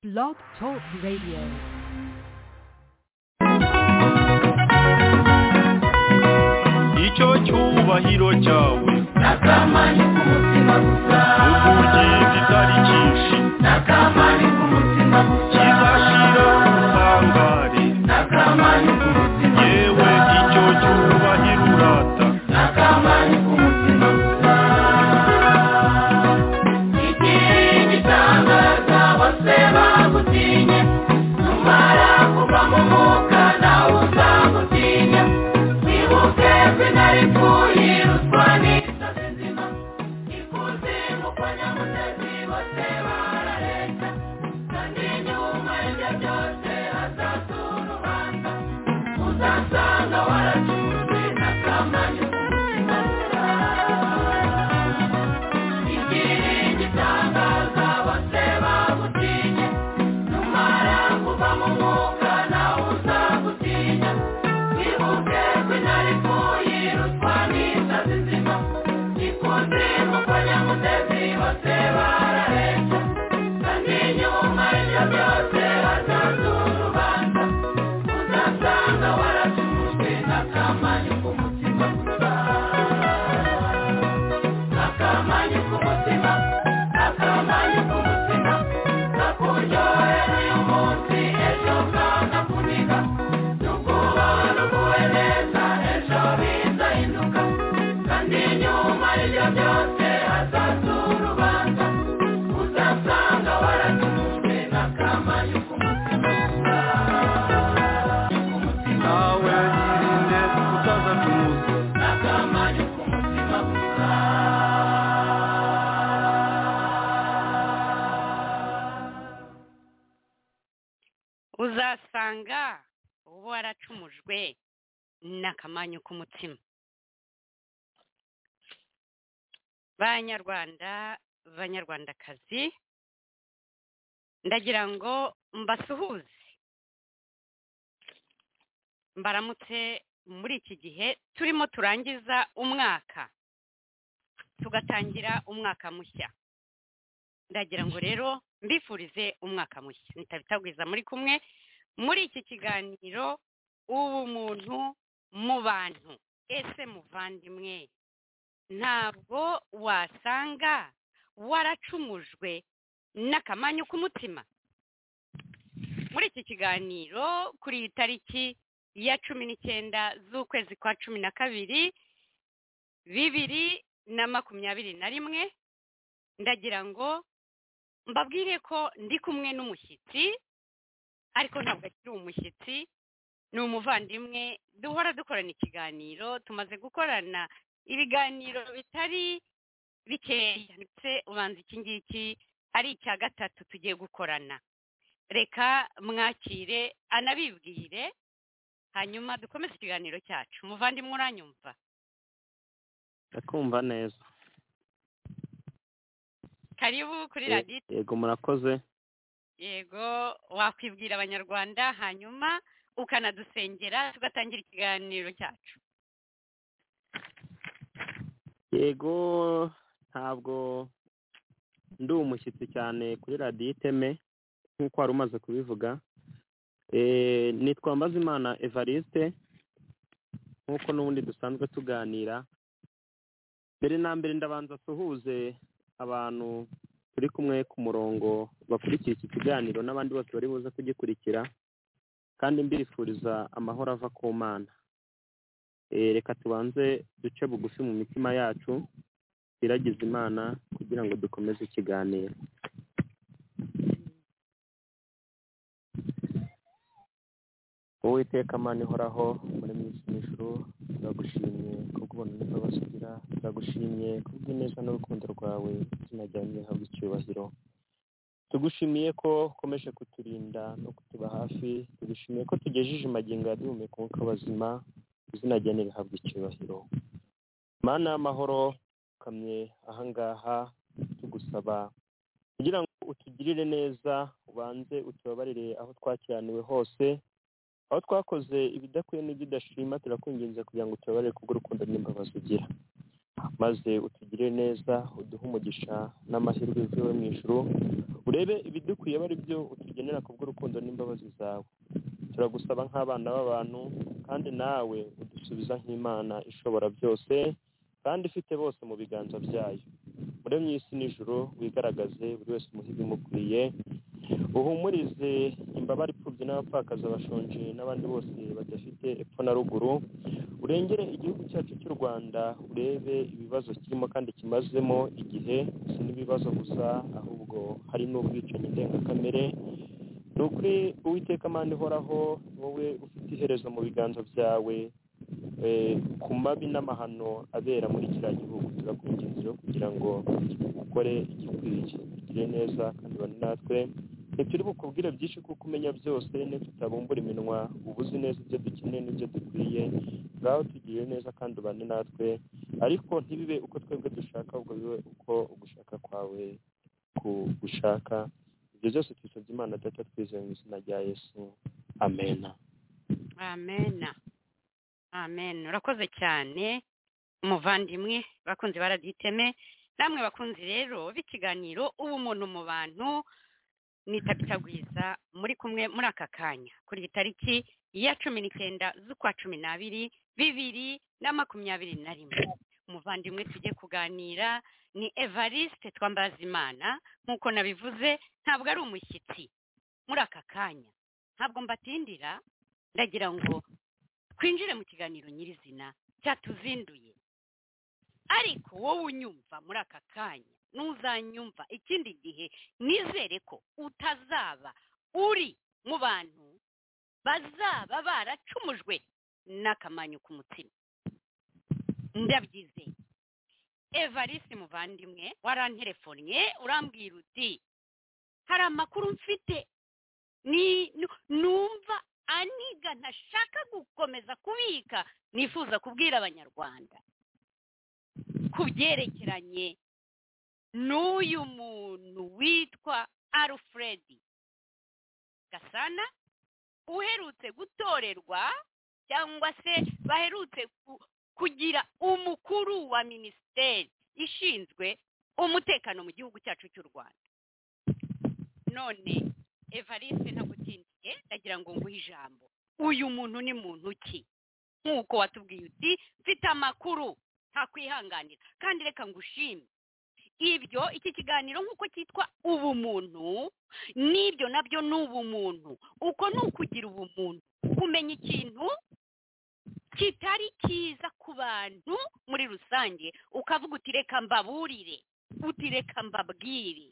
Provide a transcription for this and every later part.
Blog Talk Radio. icyo cyubahiro cyawe n'akamani k'umutima gusa ubugenge itarikishe n'akamani k'umutima gusa kizashira ubutangare n'akamani k'umutima yewe icyo cyubahiro urata n'akamani k'umutima gusa ikindi gitangaza bose bagutinye numara kuva mu mwuka nawe uzagutinya wibuke izina ripfuye ruswa n'inzozi nzima ikuzimu kwa nyamutezi bose bararenga kandi nyuma y'ibyo byose hazatura urubanza uzasanga waracuzwe n'akamani k'umutima gusa ikiringitangaza bose bagutinye numara kuva mu mwuka nawe uzagutinya wibuke izina ripfuye ruswa n'inzozi nzima ikuzimu kwa nyamutezi bose barahetse kandi nyuma y'ibyo byose hazaza urubanza uzasanga waracuzwe n'akamanyu k'umutima gusa akamanyu k'umutima akamanyu k'umutima kakuryohera uyu munsi ejo kanakuniga nukuba nukuwe neza ejo bizahinduka kandi nyuma y'ibyo byose hazaza urubanza uzasanga waracuzwe n'akamanyu k'umutima k'umutima nawe irinde utaza kuza n'akamanyu k'umutima gusa uzasanga uba waracumujwe n'akamanyu k'umutima banyarwanda banyarwandakazi ndagira ngo mbasuhuze mbaramutse muri iki gihe turimo turangiza umwaka tugatangira umwaka mushya ndagira ngo rero mbifurize umwaka mushya nitabitagwiza muri kumwe muri iki kiganiro ubumuntu mu bantu ese muvandimwe ntabwo wasanga waracumujwe n'akamanyu k'umutima muri iki kiganiro kuri iyi tariki ya cumi n'icyenda z'ukwezi kwa cumi na kabiri bibiri na makumyabiri na rimwe ndagira ngo mbabwire ko ndi kumwe n'umushyitsi ariko ntabwo akiri umushyitsi ni umuvandimwe duhora dukorana ikiganiro tumaze gukorana ibiganiro bitari bikeya ndetse ubanza iki ngiki ari icya gatatu tugiye gukorana reka mwakire anabibwire hanyuma dukomeze ikiganiro cyacu umuvandimwe uranyumva ndakumva neza karibu kuri radiyo yego murakoze yego wakwibwira abanyarwanda hanyuma ukanadusengera tugatangira ikiganiro cyacu yego ntabwo ndi umushyitsi cyane kuri radiyo iteme nk'uko wari umaze kubivuga Eh, nitwa mbazimana evariste nk'uko n'ubundi dusanzwe tuganira mbere na mbere ndabanza suhuze abantu turi kumwe ku murongo bakurikiye iki kiganiro n'abandi bose bari buze kugikurikira kandi mbifuriza amahoro ava ku mana Eh, reka tubanze duce bugufi mu mitima yacu twiragize imana kugira ngo dukomeze ikiganiro uwiteka mana ihoraho muri mwinshi n'ijuru turagushimye kubw'ubuntu neza basugira turagushimye kubw'ineza n'urukundo rwawe izina ryawe rihabwa icyubahiro tugushimiye ko ukomeje kuturinda no kutuba hafi tugushimiye ko tugejeje amagingo yaduhumeka umwuka w'abazima izina ryawe rihabwa icyubahiro mana y'amahoro ukamye ahangaha tugusaba kugira ngo utugirire neza ubanze utubabarire aho twakiraniwe hose aho twakoze ibidakwiye n'ibidashima turakwinginze kugira ngo tubabarire kubw'urukundo n'imbabazi ugira maze utugirire neza uduhe umugisha n'amahirwe yuzuye mu ijuru urebe ibidukwiye aba ari byo utugenera kubw'urukundo n'imbabazi zawe turagusaba nk'abana b'abantu kandi nawe udusubiza nk'imana ishobora byose kandi ifite bose mu biganza byayo muremye isi n'ijoro wigaragaze buri wese umuhe ibimukwiye uhumurize imbabare ipfubye n'abapfakazi bashonje n'abandi bose badafite epfo na ruguru urengere igihugu cyacu cy'u rwanda urebe ibibazo kirimo kandi kimazemo igihe si n'ibibazo gusa ahubwo hari n'ubwicanyi ndengakamere ni ukuri uwiteka amande ihoraho wowe ufite iherezo mu biganza byawe eh, ku mabi n'amahano abera muri kiriya gihugu turakwinginze kugira ngo ukore igikwiye ugire neza kandi ubane natwe ntituri bukubwire byinshi kuko umenya byose niyo tutabumbura iminwa uba uzi neza ibyo dukeneye n'ibyo dukwiye ngaho tugirire neza kandi ubane natwe ariko ntibibe uko twebwe dushaka ahubwo bibe uko ugushaka kwawe kugushaka ibyo byose tubisabye imana data twizeye mu izina rya yesu amena amena amen urakoze cyane umuvandimwe bakunze baraditeme namwe bakunzi rero b'ikiganiro ubumuntu mu bantu nitabitagwiza muri kumwe muri aka kanya kuri iyi tariki ya cumi n'icyenda z'ukwa cumi n'abiri bibiri na makumyabiri na rimwe umuvandimwe tujye kuganira ni evariste twambazimana nk'uko nabivuze ntabwo ari umushyitsi muri aka kanya ntabwo mbatindira ndagira ngo twinjire mu kiganiro nyirizina cyatuzinduye ariko wowe unyumva muri aka kanya n'uzanyumva ikindi gihe nizere ko utazaba uri mu bantu bazaba baracumujwe n'akamanyu k'umutima ndabyizeye evarisi muvandimwe waranterefonnye urambwira uti hari amakuru mfite ni nu- numva aniga ntashaka gukomeza kubika nifuza kubwira abanyarwanda ku byerekeranye n'uyu muntu witwa alfredi gasana uherutse gutorerwa cyangwa se baherutse ku- kugira umukuru wa minisiteri ishinzwe umutekano mu gihugu cyacu cy'u rwanda none evariste ntagutindiye ndagira ngo nguhe ijambo uyu muntu ni muntu ki nk'uko watubwiye uti mfite amakuru ntakwihanganira kandi reka ngushime ibyo iki kiganiro nk'uko cyitwa ubumuntu n'ibyo nabyo ni ubumuntu uko ni ukugira ubumuntu kumenya ikintu kitari cyiza ku bantu muri rusange ukavuga uti reka mbaburire uti reka mbabwire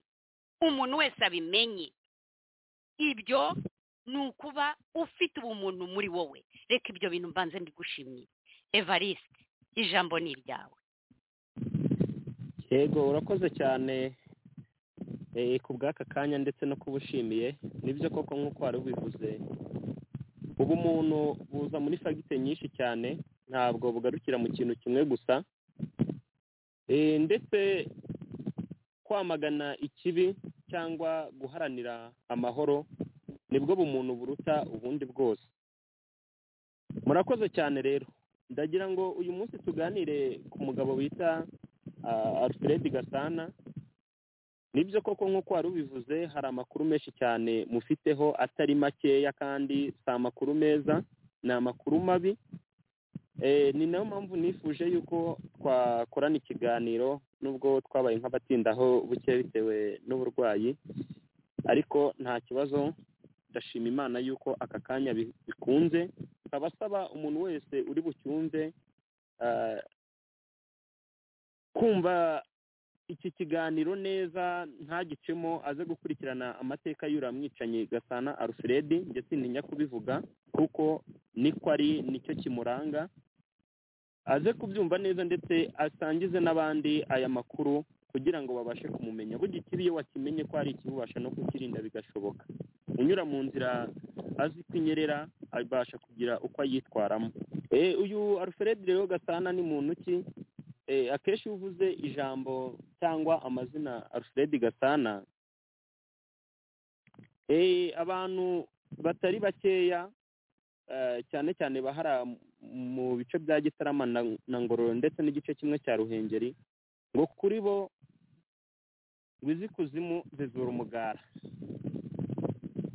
umuntu wese abimenye ibyo ni ukuba ufite ubumuntu muri wowe reka ibyo bintu mbanze mbigushimye evariste ijambo ni iryawe yego urakoze cyane eh, ku bw'aka kanya ndetse no kubushimiye nibyo koko nk'uko wari ubivuze ubu umuntu buza muri fagite nyinshi cyane ntabwo bugarukira mu kintu kimwe gusa Eh, ndetse kwamagana ikibi cyangwa guharanira amahoro nibwo bumuntu buruta ubundi bwose murakoze cyane rero ndagira ngo uyu munsi tuganire ku mugabo bita ah, alfred gasana nibyo koko nk'uko wari ubivuze hari amakuru menshi cyane mufiteho atari makeya kandi si amakuru meza ni amakuru mabi Eh, ni nayo mpamvu nifuje yuko twakorana ikiganiro nubwo twabaye nk'abatindaho buke bitewe n'uburwayi ariko nta kibazo ndashima imana yuko aka kanya bi- bikunze nkaba asaba umuntu wese uri bucyumve ah, kumva iki kiganiro neza ntagicemo aze gukurikirana amateka y'uriya mwicanyi gasana alfred njye sintinya kubivuga kuko niko ari nicyo kimuranga aze kubyumva neza ndetse asangize n'abandi aya makuru kugira ngo babashe kumumenya bugikiri iyo wakimenye ko hari ikibi ubasha no kukirinda bigashoboka unyura mu nzira azi ko inyerera abasha kugira uko ayitwaramo Eh, uyu alfred rero gasana ni muntu ki Eh, akenshi iyo uvuze ijambo cyangwa amazina alfred gasana eh, abantu batari bakeya eh, cyane cyane bahara mu bice bya gitarama na na ngororero ndetse n'igice kimwe cya ruhengeri ngo kuri bo izikuzimu zizura umugara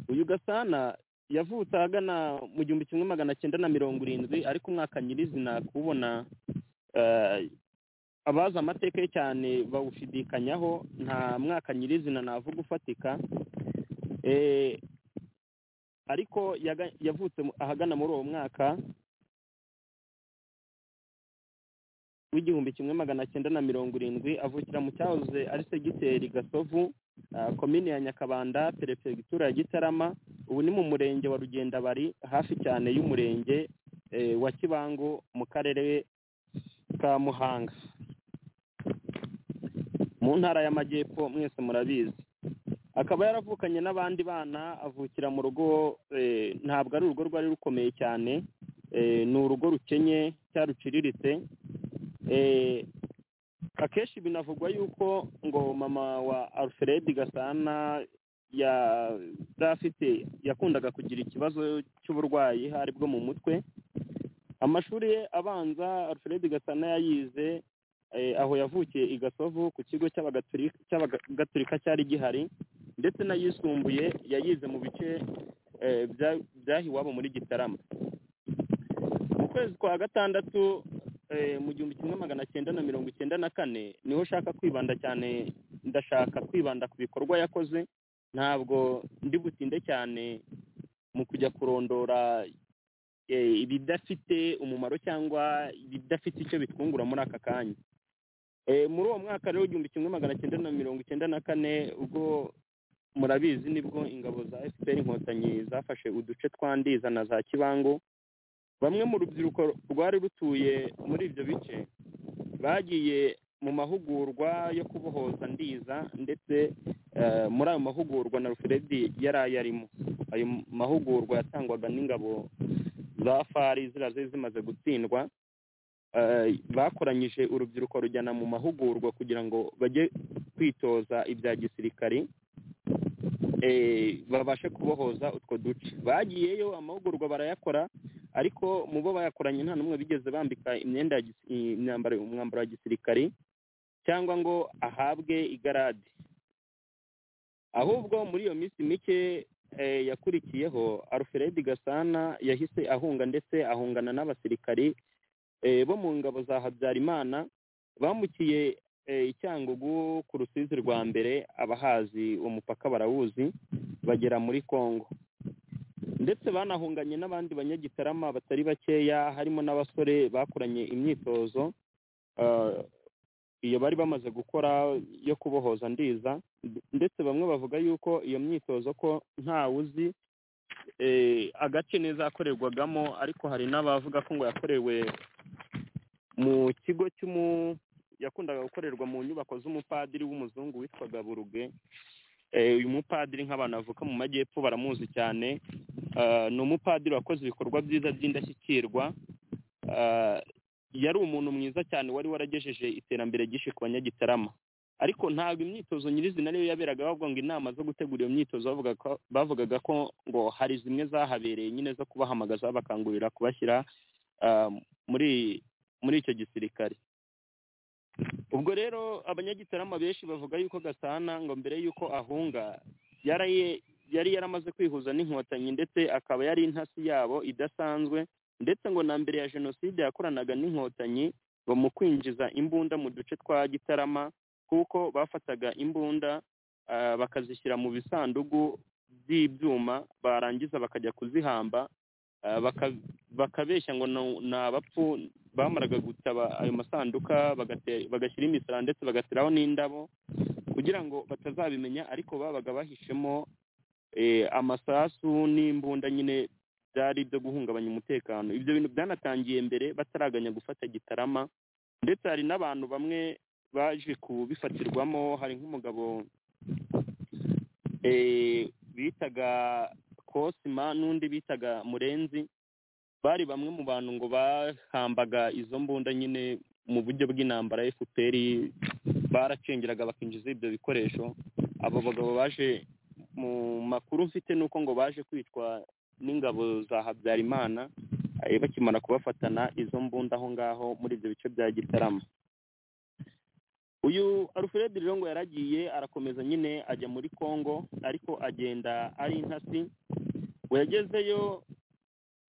uyu gasana yavutse ahagana mu gihumbi kimwe magana cyenda na mirongo irindwi ariko umwaka nyirizina kubona eh, abazi amateka ye cyane bawushidikanyaho nta mwaka nyirizina navuga ufatika Eh, ariko yaga- yavutse mu- ahagana muri uwo mwaka w'igihumbi kimwe magana cyenda na mirongo irindwi avukira mu cyahoze ari segiteri gasovu ah, komini ya nyakabanda perefegitura ya gitarama ubu ni mu murenge wa rugendabari hafi cyane y'umurenge eh, wa kibangu mu karere ka muhanga mu ntara y'amajyepfo mwese murabizi akaba yaravukanye n'abandi bana avukira mu rugo eh, ntabwo ari urugo rwari rukomeye cyane eh, ni urugo rukenye cyaruciriritse Eh, akenshi binavugwa yuko ngo mama wa alfred gasana yari afite yakundaga kugira ikibazo cy'uburwayi hari bwo mu mutwe amashuri ye abanza alfred gasana yayize eh, aho yavukiye i gasovu ku kigo cy'abagatulika cy'abagatulika cyari gihari ndetse n'ayisumbuye yayize mu bice eh, bya- byahiwabo muri gitarama mu kwezi kwa gatandatu eh, mu gihumbi kimwe magana cyenda na mirongo icyenda na kane niho ushaka kwibanda cyane ndashaka kwibanda ku bikorwa yakoze ntabwo ndi butinde cyane mu kujya kurondora eh, ibidafite umumaro cyangwa ibidafite icyo bitwungura muri aka kanya Eh, muri uwo mwaka rero igihumbi kimwe magana cyenda na mirongo icyenda na kane ubwo murabizi nibwo ingabo za fpr inkotanyi zafashe uduce twa ndiza na za kibango bamwe mu rubyiruko rwari rutuye muri ibyo bice bagiye mu mahugurwa yo kubohoza ndiza ndetse eh, muri ayo mahugurwa na ruferedi yari ayarimo ayo mahugurwa yatangwaga n'ingabo za fari ziriya zari zimaze gutsindwa eh, bakoranyije urubyiruko rujyana mu mahugurwa kugira ngo bajye kwitoza ibya gisirikari eh, babashe kubohoza utwo duce bagiyeyo amahugurwa barayakora ariko mu bo bayakoranye nta n'umwe bigeze bambika imyenda ya gisi- imyambaro umwambaro wa gisirikari cyangwa ngo ahabwe igarade ahubwo muri iyo minsi mike eh, yakurikiyeho alfred gasana yahise ahunga ndetse ahungana n'abasirikari eh, bo mu ngabo za habyarimana bamukiye eh, i cyangugu ku rusizi rwa mbere abahazi uwo mupaka barawuzi bagera muri congo ndetse banahunganye n'abandi banyagitarama batari bakeya harimo n'abasore bakoranye imyitozo ah, iyo bari bamaze gukora yo kubohoza ndiza ndetse bamwe bavuga yuko iyo myitozo ko ntawuzi eh, agace neza yakorerwagamo ariko hari n'abavuga ko ngo yakorewe mu kigo cy'umu yakundaga gukorerwa mu nyubako z'umupadiri w'umuzungu witwaga buruge Eh, uyu mupadiri nk'abantu bavuka mu majyepfo baramuzi cyane Ah, ni umupadiri wakoze ibikorwa byiza by'indashyikirwa Ah, yari umuntu mwiza cyane wari waragejeje iterambere ryinshi ku banyagitarama ariko ntabwo imyitozo nyirizina ariyo yaberaga bavuga ngo inama zo gutegura iyo myitozo bavuga ko- bavugaga ko ngo hari zimwe zahabereye nyine zo kubahamagaza bakangurira kubashyira ah, muri muri icyo gisirikare ubwo rero abanyagitarama benshi bavuga yuko gasana ngo mbere y'uko ahunga yaraye yari yaramaze kwihuza n'inkotanyi ndetse akaba yari intasi yabo idasanzwe ndetse ngo na mbere ya jenoside yakoranaga n'inkotanyi bamukwinjiza imbunda mu duce twa gitarama kuko bafataga imbunda ah, bakazishyira mu bisanduku by'ibyuma barangiza bakajya kuzihamba ah, baka- bakabeshya ngo ni- ni abapfu bamaraga gutaba ayo masanduka bagate- bagashyira imisara ndetse bagateraho n'indabo kugira ngo batazabimenya ariko babaga bahishemo eh, amasasu n'imbunda nyine byari ibyo guhungabanya umutekano ibyo bintu byanatangiye mbere bataraganya gufata gitarama ndetse hari n'abantu bamwe baje kubifatirwamo hari nk'umugabo eh, bitaga kosima n'undi bitaga murenzi bari bamwe mu bantu ngo bahambaga izo mbunda nyine mu buryo bw'intambara ya fpr baracengeraga bakinjiza ibyo bikoresho abo bagabo baje mu makuru mfite ni uko ngo baje kwitwa n'ingabo za habyarimana eh, bakimara kubafatana izo mbunda aho ngaho muri ibyo bice bya gitarama uyu alfred rirongo yaragiye arakomeza nyine ajya muri congo ariko agenda ari intasi we yagezeyo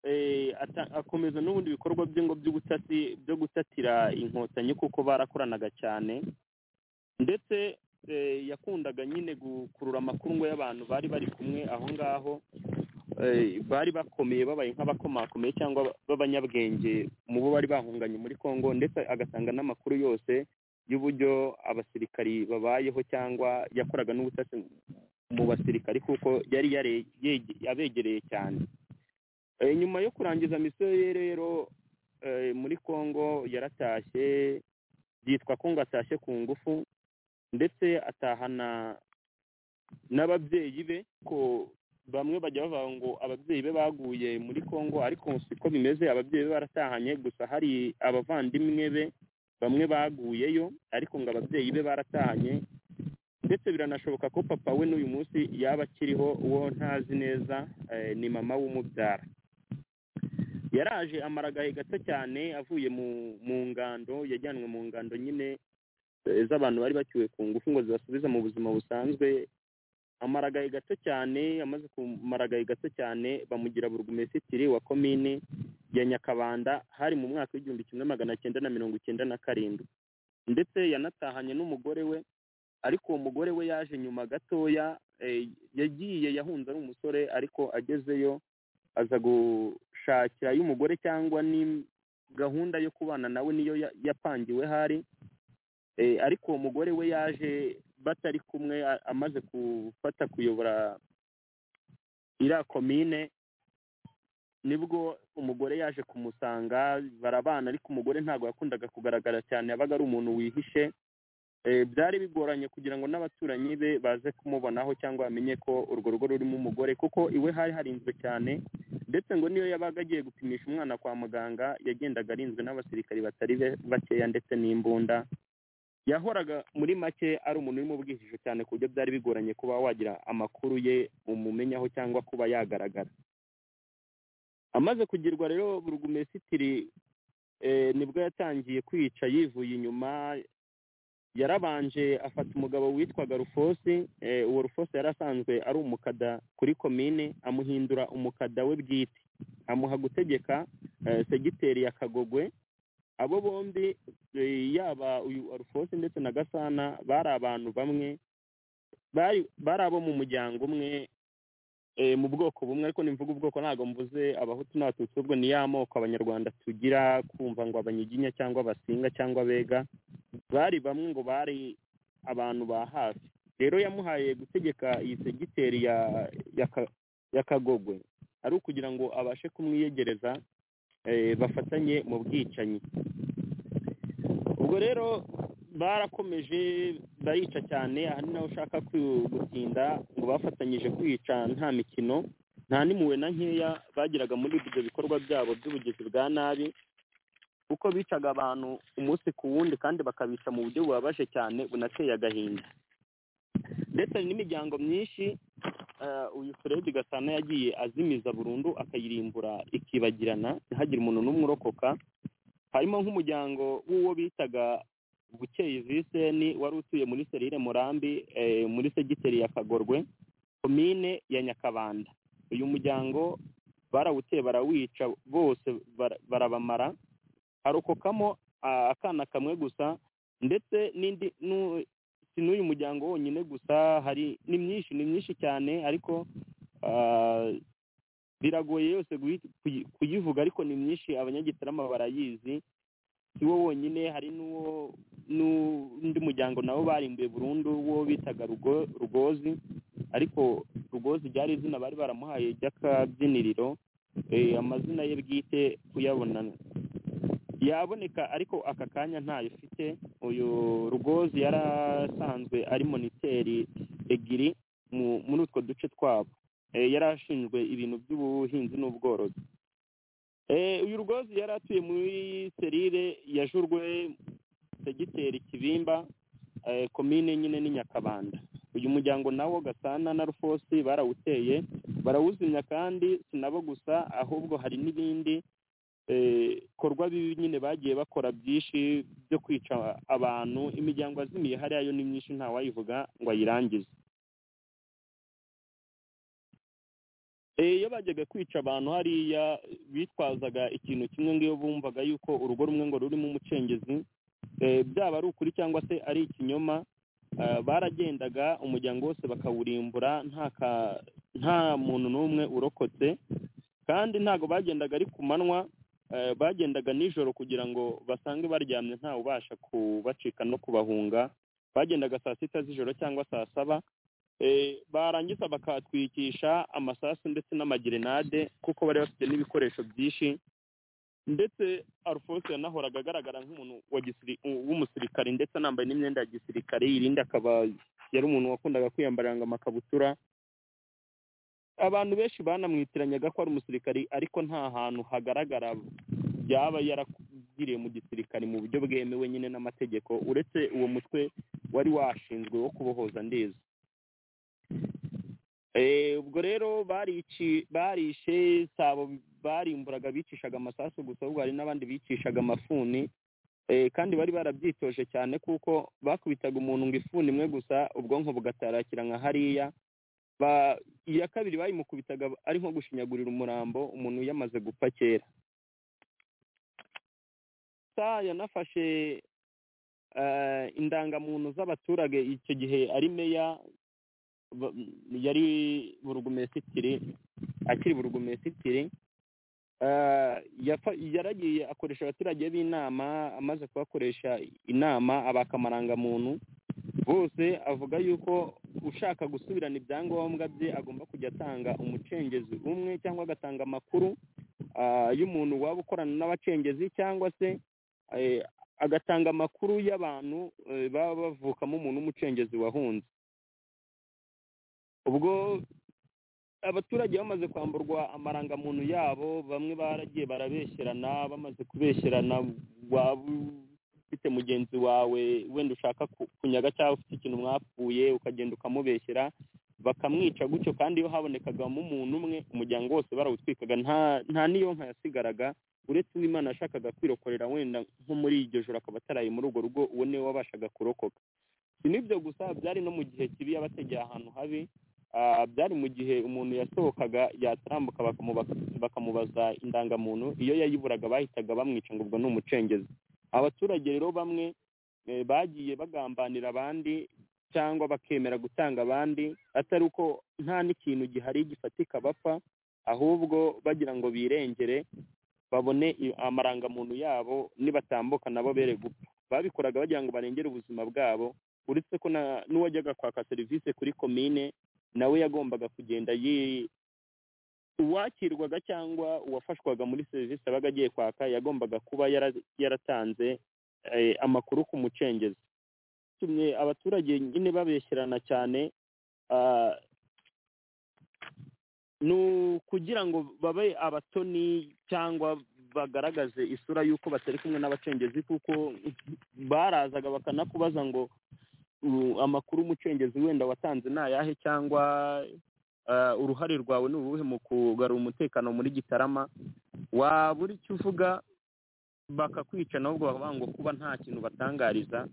eh, ata- akomeza n'ubundi bikorwa bye ngo by'ubutasi byo gutatira inkotanyi kuko barakoranaga cyane ndetse eh, yakundaga nyine gukurura amakuru y'abantu bari bari kumwe aho ngaho eh, bari bakomeye babaye nk'abakomakomeye cyangwa b'abanyabwenge mu bo bari bahunganye muri congo ndetse agatanga n'amakuru yose y'uburyo abasirikari babayeho cyangwa yakoraga n'ubutasi mu basirikari kuko yari yare- yege- yabegereye cyane Eh, nyuma yo kurangiza misiyo ye rero eh, muri congo yaratashye byitwa ko ngo atashye ku ngufu ndetse atahana n'ababyeyi be ko bamwe bajya bavuga ngo ababyeyi be baguye muri congo ariko siko bimeze ababyeyi be baratahanye gusa hari abavandimwe be bamwe baguyeyo ariko ngo ababyeyi be baratahanye ndetse biranashoboka ko papa we n'uyu munsi yaba akiriho uwo ntazi neza eh, ni mama w'umubyara yaraje amara agahe gato cyane avuye mu mu ngando yajyanwe mu ngando nyine eh, z'abantu bari bacyuwe ku ngufu ngo zibasubiza mu buzima busanzwe amara agahe gato cyane amaze kumara agahe gato cyane bamugira burugumesitiri wa komine ya nyakabanda hari mu mwaka w'igihumbi kimwe magana cyenda na mirongo icyenda na karindwi ndetse yanatahanye n'umugore we ariko uwo mugore we yaje nyuma gatoya eh, yagiye yahunze ari umusore ariko agezeyo aza gushakira y'umugore cyangwa ni gahunda yo kubana nawe niyo ya- yapangiwe hari Eh, ariko uwo mugore we yaje batari kumwe a- amaze gufata kuyobora iriya komine nibwo umugore yaje kumusanga barabana ariko umugore ntabwo yakundaga kugaragara cyane yabaga ari umuntu wihishe Eh, byari bigoranye kugira ngo n'abaturanyi be baze kumubonaho cyangwa bamenye ko urwo rugo rurimo umugore kuko iwe hari harinzwe cyane ndetse ngo niyo yabaga agiye gupimisha umwana kwa muganga yagendaga arinzwe n'abasirikari batari be- bakeya ndetse n'imbunda yahoraga muri make ari umuntu uri mu bwihisho cyane ku buryo byari bigoranye kuba wagira amakuru ye umumenyaho cyangwa kuba yagaragara amaze kugirwa rero burugumesitiri eh, nibwo yatangiye kwica yivuye inyuma yarabanje afata umugabo witwaga rufosi eh, uwo rufosi yari asanzwe ari umukada kuri komine amuhindura umukada we bwite amuha gutegeka eh, segiteri ya kagogwe abo bombi eh, yaba uyu rufosi ndetse na gasana bari abantu bamwe bari bari abo mu muryango umwe eh, mu bwoko bumwe ariko nimvuga ubwoko ntabwo mvuze abahutu n'abatutsi ubwo ni ya moko abanyarwanda tugira kumva ngo abanyiginya cyangwa abasinga cyangwa abega bari bamwe ngo bari abantu ba hafi rero yamuhaye gutegeka iyi segiteri ya ya Ka- ya kagogwe ari ukugira ngo abashe kumwiyegereza eh, bafatanye mu bwicanyi ubwo rero barakomeje barica cyane aha ni naho ushaka ku- gutinda ngo bafatanyije kwica nta mikino nta n'impuhwe na nkeya bagiraga muri ibyo bikorwa byabo by'ubugizi bwa nabi kuko bicaga abantu umunsi ku wundi kandi bakabica mu buryo bubabaje cyane bunateye agahinda ndetse hari n'imiryango myinshi eh, uyu fred gasana yagiye azimiza burundu akayirimbura ikibagirana ntihagire umuntu n'umwe urokoka harimo nk'umuryango w'uwo bitaga bukeye viseni wari utuye muri serire murambi eh, muri segiteri ya kagorwe komine ya nyakabanda uyu muryango barawuteye barawica bose bara- barabamara harokokamo ah, akana kamwe gusa ndetse n'indi nu- si n'uyu muryango wonyine gusa hari ni myinshi ni myinshi cyane ariko ah, biragoye yose guhi- kuyi- kuyivuga ariko ni myinshi abanyagitarama barayizi si wo wonyine hari n'uwo n'undi muryango nabo barimbuye burundu wo bitaga Rugo- rugozi ariko rugozi ryari izina bari baramuhaye ry'akabyiniriro eh, amazina ye bwite kuyabona yaboneka ariko aka kanya ntayo ufite uyu rugozi yari asanzwe ari moniteri ebyiri mu- muri utwo duce twabo Eh, yari ashinzwe ibintu by'ubuhinzi n'ubworozi Eh, uyu rugozi yari atuye muri serire ya jurwe segiteri kibimba eh, komine nyine ni nyakabanda uyu muryango nawo gasana na rufosi barawuteye barawuzimya kandi si nabo gusa ahubwo hari n'ibindi bikorwa bibi nyine bagiye bakora byinshi byo kwica abantu imiryango yazimiye hariya yo ni myinshi ntawayivuga ngo ayirangize Eh, iyo bajyaga kwica abantu hariya bitwazaga ikintu kimwe ngo iyo bumvaga yuko urugo rumwe ngo rurimo umucengezi eh, byaba ari ukuri cyangwa se ari ikinyoma eh, baragendaga umuryango wose bakawurimbura nta ka- nta muntu n'umwe urokotse kandi ntabwo bagendaga ari ku manywa eh, bagendaga nijoro kugira ngo basange baryamye ntawe ubasha kubacika no kubahunga bagendaga saa sita z'ijoro cyangwa saa saba Eh, barangiza bakatwikisha amasasu ndetse n'amagerenade kuko bari bafite n'ibikoresho byinshi ndetse arufose yanahoraga agaragara nk'umuntu wa gisiri- w'umusirikare ndetse anambaye n'imyenda ya gisirikare irindi akaba yari umuntu wakundaga kwiyambarira amakabutura abantu benshi banamwitiranyaga ko ari umusirikari ariko nta hantu hagaragara yaba yaragiriye mu gisirikare mu buryo bwemewe nyine n'amategeko uretse uwo mutwe wari washinzwe wo kubohoza ndeza Eh, ubwo rero barici barishe sabo barimburaga bicishaga amasasu gusa ahubwo hari n'abandi bicishaga amafuni eh, kandi bari barabyitoje cyane kuko bakubitaga umuntu ngo ifuni imwe gusa ubwonko bugatarakira nka hariya Ba- iya kabiri bayimukubitaga ari nko gushinyagurira umurambo umuntu yamaze gupfa kera sa yanafashe eh, indangamuntu z'abaturage icyo gihe ari meya ba- yari burugumesitiri akiri burugumesitiri eh, yafa- yaragiye akoresha abaturage b'inama amaze kubakoresha inama abakamarangamuntu bose avuga yuko ushaka gusubirana ibyangombwa bye agomba kujya atanga umucengezi umwe cyangwa agatanga amakuru ah, y'umuntu waba ukorana n'abacengezi cyangwa se eh, agatanga amakuru y'abantu eh, baba bavukamo umuntu w'umucengezi wahunze ubwo abaturage bamaze kwamburwa amarangamuntu yabo bamwe baragiye barabeshyerana bamaze kubeshyerana waba ufite mugenzi wawe wenda ushaka ku- kunyaga cyangwa ufite ikintu mwapfuye ukagenda ukamubeshyera bakamwica gutyo kandi iyo habonekagamo umuntu umwe umuryango wose barawutwikaga nta nta n'iyo nka yasigaraga uretse uw'imana yashakaga kwirokorera wenda nko muri iryo joro akaba ataraye muri urwo rugo uwo niwe wabashaga kurokoka si n'ibyo gusa byari no mu gihe kibi yabategeye ahantu habi Ah, byari mu gihe umuntu yasohokaga yatarambuka bakamuba- bakamubaza indangamuntu iyo yayiburaga bahitaga bamwica ngo ubwo ni umucengezi abaturage rero bamwe eh, bagiye bagambanira abandi cyangwa bakemera gutanga abandi atari uko nta n'ikintu gihari gifatika bapfa ahubwo bagira ngo birengere babone i- amarangamuntu yabo nibatambuka nabo bere gupfa babikoraga bagira ngo barengere ubuzima bwabo uretse ko na- n'uwajyaga kwaka serivisi kuri komine nawe yagombaga kugenda yi uwakirwaga cyangwa uwafashwaga muri serivisi abaga agiye kwaka yagombaga kuba yara- yaratanze eh, amakuru ku mucengezi tumwe abaturage nyine babeshyerana cyane ah, ni ukugira ngo babe abatoni cyangwa bagaragaze isura y'uko batari kumwe n'abacengezi kuko barazaga bakanakubaza ngo u- amakuru umucengezi wenda watanze ni ayahe cyangwa eh, uruhare rwawe ni uruhe mu kugarura umutekano muri gitarama waba uri icyo uvuga bakakwica nabwo bavuga ngo kuba nta kintu batangariza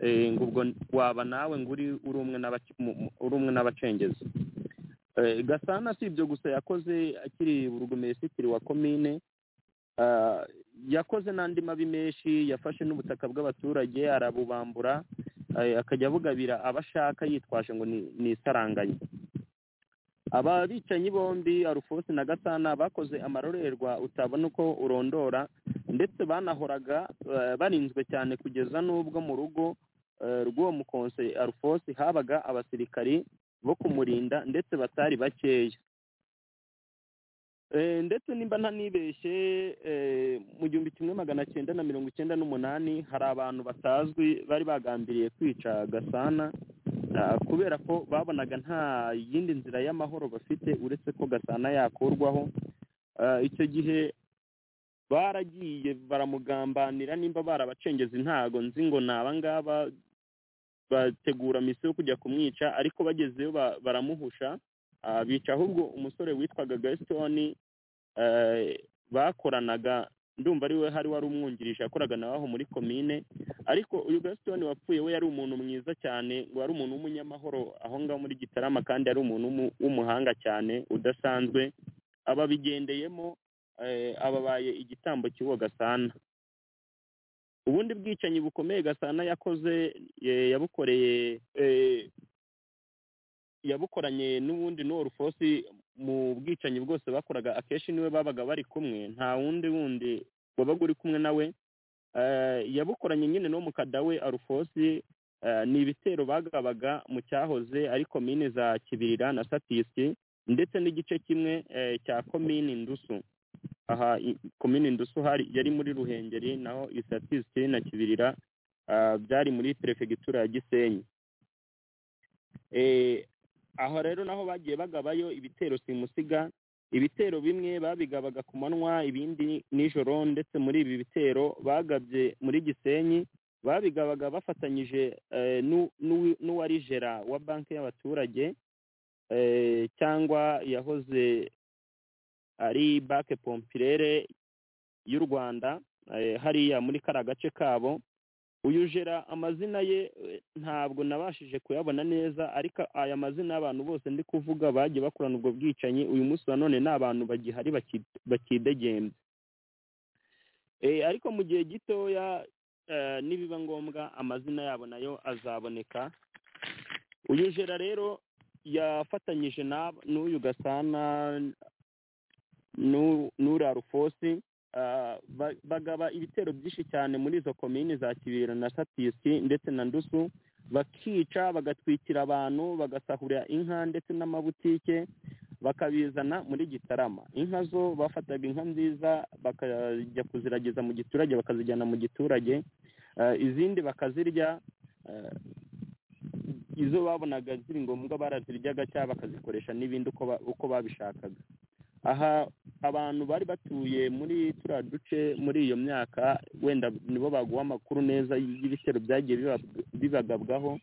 eh, ngo ubwo waba nawe ngo uri uri umwe n'abac- mu- mu- uri umwe n'abacengezi Eh, gasana si ibyo gusa yakoze akiri burugumesitiri wa komine ah, yakoze n'andi mabi menshi yafashe n'ubutaka bw'abaturage arabubambura eh, akajya abugabira abo ashaka yitwaje ngo ni ni isaranganya aba bicanyi bombi arufose na gasana bakoze amarorerwa utabona uko urondora ndetse banahoraga eh, barinzwe cyane kugeza n'ubwo mu rugo eh, rw'uwo mukonse arufose habaga abasirikari bo kumurinda ndetse batari bakeya Eh, ndetse nimba ntanibeshye eh, mu gihumbi kimwe magana cyenda na mirongo icyenda n'umunani hari abantu batazwi bari bagambiriye kwica gasana ah, kubera ko babonaga nta yindi nzira y'amahoro bafite uretse ko gasana yakurwaho Ah, icyo gihe baragiye baramugambanira nimba barabacengezi ntago nzi ngo ni abangaba bategura misiyo yo kujya kumwica ariko bagezeyo ba- baramuhusha Ah, bica ahubwo umusore witwaga gasitoni bakoranaga ndumva ari we hari wari umwungirije yakoraga nawe aho muri komine ariko uyu gasitoni wapfuye we yari umuntu mwiza cyane ngo yari umuntu w'umunyamahoro aho ngaho muri gitarama kandi yari umuntu w'umu- w'umuhanga cyane udasanzwe ababigendeyemo eh, ababaye igitambo cy'uwo gasana ubundi bwicanyi bukomeye gasana yakoze eh, yabukoreye eh, yabukoranye n'ubundi n'uwo rufosi mu bwicanyi bwose bakoraga akenshi niwe babaga bari kumwe nta wundi wundi wabaga uri kumwe nawe Eh, yabukoranye nyine no mu kadawe arufosi eh, ni ibitero bagabaga mu cyahoze ari komine za kibirira na satisi ndetse n'igice kimwe eh, cya komini ndusu aha i- komini ndusu hari yari muri ruhengeri naho isatisi na kibirira ah, byari muri perefegitura ya gisenyi Eh, aho rero naho bagiye bagabayo ibitero simusiga ibitero bimwe babigabaga ku manywa ibindi nijoro ndetse muri ibi bitero bagabye muri gisenyi babigabaga bafatanyije eh, n'u- n'uwi- n'uwari jera wa banki y'abaturage eh, cyangwa yahoze ari banki pompirere y'u rwanda eh, hariya muri kariya gace kabo uyu jera amazina ye eh, ntabwo nabashije kuyabona neza ariko aya mazina y'abantu bose ndi kuvuga bagiye bakorana ubwo bwicanyi uyu munsi na none ni abantu bagihari baki- bakidegembe Eh, ariko mu gihe gitoya eh, nibiba ngombwa amazina yabo nayo azaboneka uyu jera rero yafatanyije n'ab- n'uyu gasana n'u- n'uriya rufosi Ah, ba- bagaba ibitero byinshi cyane muri izo komini za kibira na satisi ndetse na ndusu bakica bagatwikira abantu bagasahurira inka ndetse n'amabutike bakabizana muri gitarama inka zo bafataga inka nziza bakajya kuziragiza mu giturage bakazijyana mu giturage Ah, izindi bakazirya Ah, izo babonaga ziri ngombwa baraziryaga cyangwa bakazikoresha n'ibindi uko ba- uko babishakaga aha abantu bari batuye muri turiya duce muri iyo myaka wenda nibo baguha amakuru neza y'ibitero byagiye biba- bibagabwaho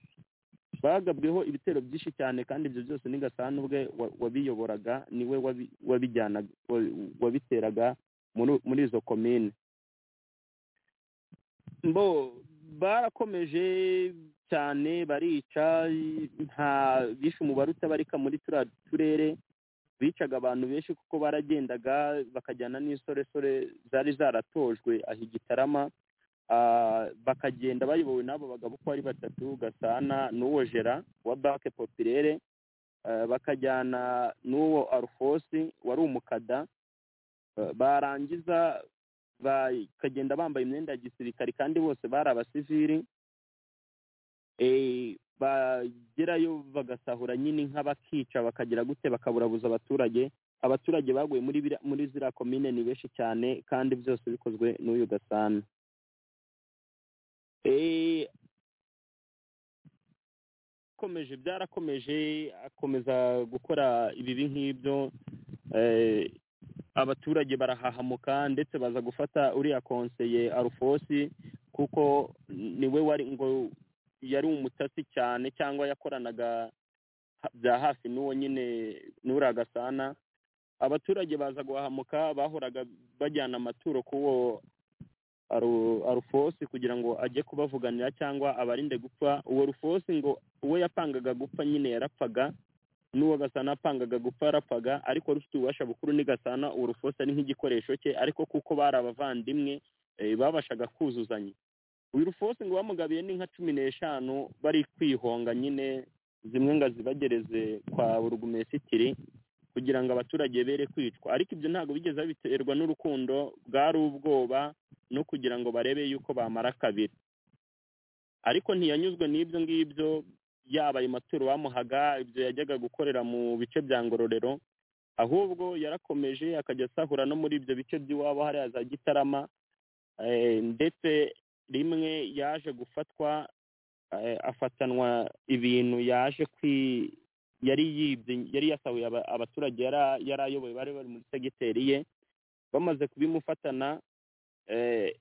bagabweho ibitero byinshi cyane kandi ibyo byose ni gasana ubwe wa- wabiyoboraga niwe wabi- wabijyanaga wa- wabiteraga muri- muri izo komine mbo barakomeje cyane barica nta bishe umubare utabarika muri turiya turere bicaga abantu benshi kuko baragendaga bakajyana n'isoresore zari zaratojwe aha i gitarama Ah, bakagenda bayobowe n'abo bagabo uko ari batatu gasana n'uwo jera wa banki popirere Ah, bakajyana n'uwo arufosi wari umukada Ah, barangiza bakagenda bambaye imyenda ya gisirikare kandi bose bari abasiviri Eh, bagerayo bagasahura nyine inka bakica bakagira gute bakaburabuza abaturage abaturage baguye muri bira- muri ziriya komine ni benshi cyane kandi byose bikozwe n'uyu gasana Eh, komeje byarakomeje akomeza gukora ibibi nk'ibyo eh, abaturage barahahamuka ndetse baza gufata uriya konseye arufosi kuko niwe wari ngo yari umutasi cyane cyangwa yakoranaga ha- bya hafi n'uwo nyine n'uriya gasana abaturage baza guhahamuka bahoraga bajyana amaturo k'uwo Aru- arufosi kugira ngo ajye kubavuganira cyangwa abarinde gupfa uwo rufosi ngo uwo yapangaga gupfa nyine yarapfaga n'uwo gasana apangaga gupfa yarapfaga ariko rufite ububasha bukuru ni gasana uwo rufosi ari nk'igikoresho cye ariko kuko bari abavandimwe eh, babashaga kuzuzanya uyu rufosi ngo bamugabiye n'inka cumi n'eshanu bari kwihonga nyine zimwe ngo azibagereze kwa burugumesitiri kugira ngo abaturage bere kwicwa ariko ibyo ntabwo bigeze babiterwa n'urukundo bwari ubwoba no kugira ngo barebe yuko bamara kabiri ariko ntiyanyuzwe n'ibyo ngibyo yaba ayo maturo bamuhaga ibyo yajyaga gukorera mu bice bya ngororero ahubwo yarakomeje akajya asahura no muri ibyo bice by'iwabo hariya za gitarama eh, ndetse rimwe yaje gufatwa eh, afatanwa ibintu yaje kwi yari yibye yari yasahuye aba- abaturage yara- yari ayoboye bari bari muri segiteri ye bamaze kubimufatana eh,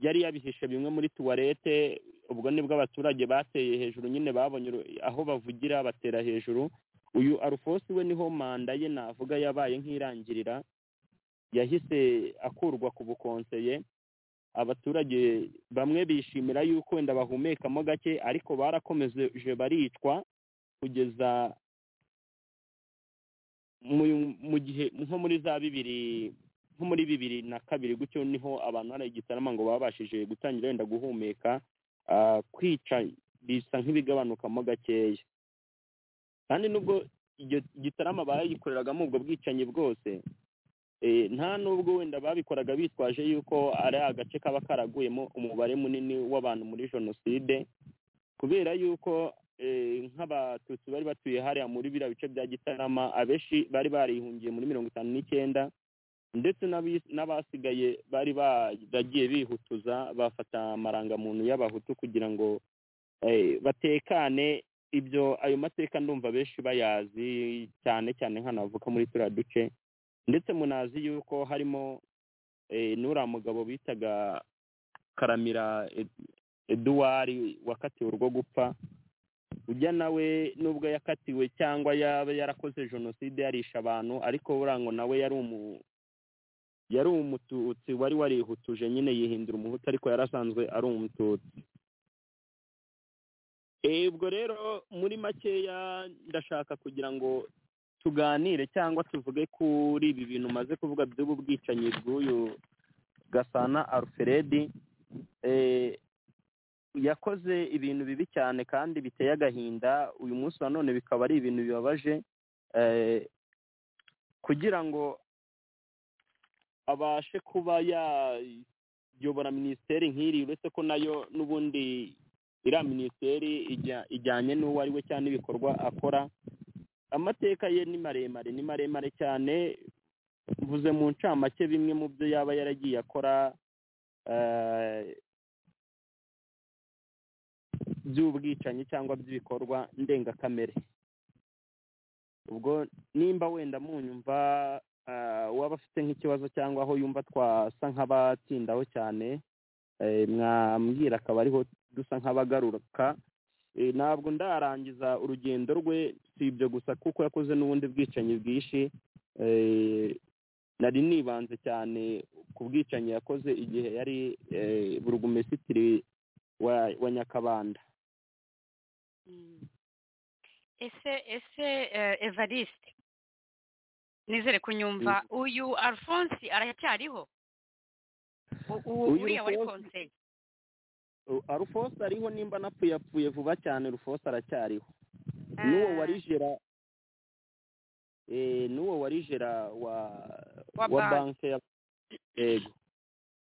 yari yabihishe bimwe muri tuwarete ubwo nibwo abaturage bateye hejuru nyine babonye uru- aho bavugira batera hejuru uyu arufosi we niho manda ye navuga yabaye nk'irangirira yahise akurwa ku bukonseye abaturage bamwe bishimira yuko wenda bahumekamo gake ariko barakomeje baricwa kugeza mu- mu gihe nko muri za bibiri nko muri bibiri na kabiri gutyo niho abantu hari igitarama ngo babashije gutangira wenda guhumeka ah, kwica bisa nk'ibigabanukamo gakeya kandi nubwo iryo gitarama bayikoreragamo ubwo bwicanyi bwose eh, nta nubwo wenda babikoraga bitwaje yuko ari agace kaba karaguyemo umubare munini w'abantu muri jenoside kubera yuko eh, nk'abatutsi bari batuye hariya muri biriya bice bya gitarama abenshi bari barihungiye muri mirongo itanu n'icyenda ndetse n'abi- n'abasigaye bari baragiye bihutuza bafata amarangamuntu y'abahutu kugira ngo eh, batekane ibyo ayo mateka ndumva benshi bayazi cyane cyane nk'anavuka muri turiya duce ndetse munazi yuko harimo eh, n'uriya mugabo bitaga karamira Ed- eduwari wakatiwe urwo gupfa ujya nawe nubwo yakatiwe cyangwa yaba yarakoze jenoside yarisha abantu ariko burango nawe yari umu yari umututsi wari warihutuje nyine yihindura umuhutu ariko yari asanzwe ari umututsi Eh, ubwo rero muri makeya ndashaka kugira ngo tuganire cyangwa tuvuge kuri ibi bintu maze kuvuga by'ubu bwicanyi bw'uyu gasana alfredi Eh, yakoze ibintu bibi cyane kandi biteye agahinda uyu munsi nanone bikaba ari ibintu bibabaje eh, kugira ngo abashe kuba yayobora minisiteri nk'iri uretse ko nayo n'ubundi iriya minisiteri ijya- ijyanye n'uwo ari we cyane ibikorwa akora amateka ye ni maremare ni maremare cyane mvuze mu ncamake bimwe mu byo yaba yaragiye akora eh, by'ubwicanyi cyangwa by'ibikorwa ndengakamere ubwo nimba wenda munyumva ah, uwaba afite nk'ikibazo cyangwa aho yumva twasa nk'abatsindaho cyane eh, mwambwira akaba ariho dusa nk'abagaruka Eh, ntabwo ndarangiza urugendo rwe si ibyo gusa kuko yakoze n'ubundi bwicanyi bwinshi Eh, nari nibanze cyane ku bwicanyi yakoze igihe yari eh, burugumesitiri wa, wa nyakabanda Mm. ese ese eh, evariste nizere kunyumva uyu alphonse aracyariho U- u- Uyu uriya wari Alphonse- konseye arufosi ariho nimba napfuye apfuye vuba cyane arufosi aracyariho n'uwo wari jera eh, n'uwo wari jera wa Wa wa banki. banki ya yego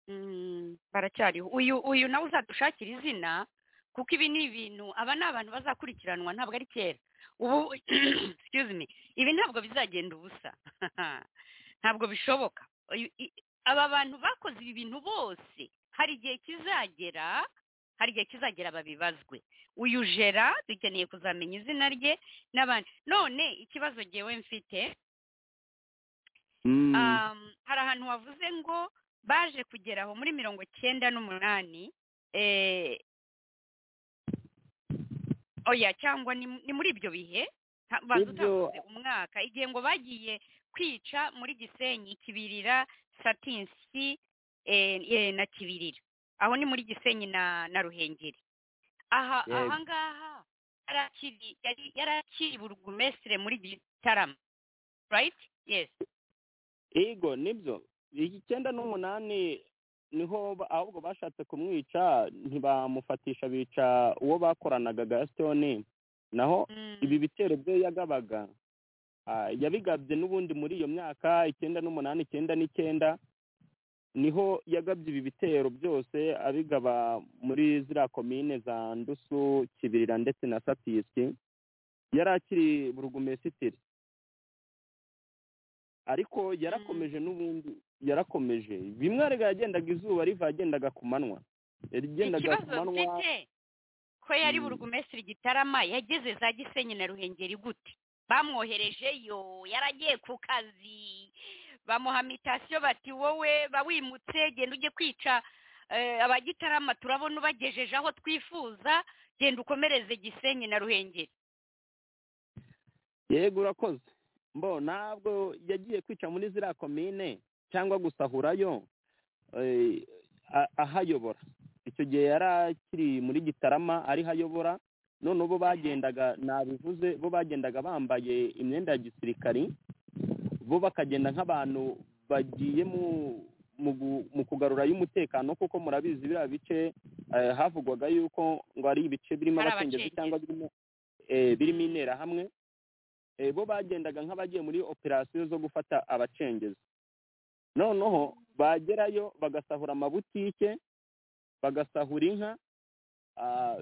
Mm, baracyariho uyu uyu nawe uzadushakira izina kuko ibi ni ibintu aba ni abantu bazakurikiranwa ntabwo ari kera ubu excuse me ibi ntabwo bizagenda ubusa ntabwo bishoboka Uyu- i- aba bantu bakoze ibi bintu bose hari igihe kizagera hari igihe kizagera babibazwe uyu jera dukeneye kuzamenya izina rye n'abandi none ikibazo ngewe mfite Mm, um, hari ahantu wavuze ngo baje kugera aho muri mirongo cyenda n'umunani eh, oya cyangwa ni, ni muri ibyo bihe nta- baza Ibyo- utavuze umwaka igihe ngo bagiye kwica muri gisenyi kibirira satinsi eh, eh, na kibirira aho ni muri gisenyi na na ruhengeri aha Yego. ahangaha yari akiri yari- yari akiri burugumesitire muri gitarama right yes yego nibyo icyenda n'umunani niho ba- ahubwo bashatse kumwica ntibamufatisha bica uwo bakoranaga gasitoni naho Mm. ibi bitero byo yagabaga ah, yabigabye n'ubundi muri iyo myaka icyenda n'umunani icyenda n'icyenda niho yagabye ibi bitero byose abigaba muri ziriya komine za ndusu kibirira ndetse na satisi yari akiri burugumesitiri ariko yarakomeje n'ubundi yarakomeje bimwe arega yagendaga izuba riva yagendaga ku manywa yagendaga ku ikibazo manywa mfite ko yari Mm. burugumesitiri gitarama yageze za gisenyi na ruhengeri gute bamwoherejeyo yaragiye ku kazi bamuha mitasiyo bati wowe bawimutse genda ujye kwica eh, abagitarama turabona ubagejeje aho twifuza genda ukomereze gisenyi na ruhengeri yego urakoze mbo ntabwo yagiye kwica muri ziriya komine cyangwa gusahurayo eh, a- ahayobora icyo gihe yari akiri muri gitarama ariho ayobora none bo bagendaga nabivuze bo bagendaga bambaye imyenda ya gisirikari bo bakagenda nk'abantu bagiye mu mu gu- mu kugarurayo umutekano kuko murabizi biriya bice eh, havugwaga yuko ngo ari ibice birimo Hari abacengezi abacengezi. cyangwa birimo eh, birimo interahamwe eh, bo bagendaga nk'abagiye muri operasiyo zo gufata abacengezi noneho bagerayo bagasahura amabutike bagasahura inka ah,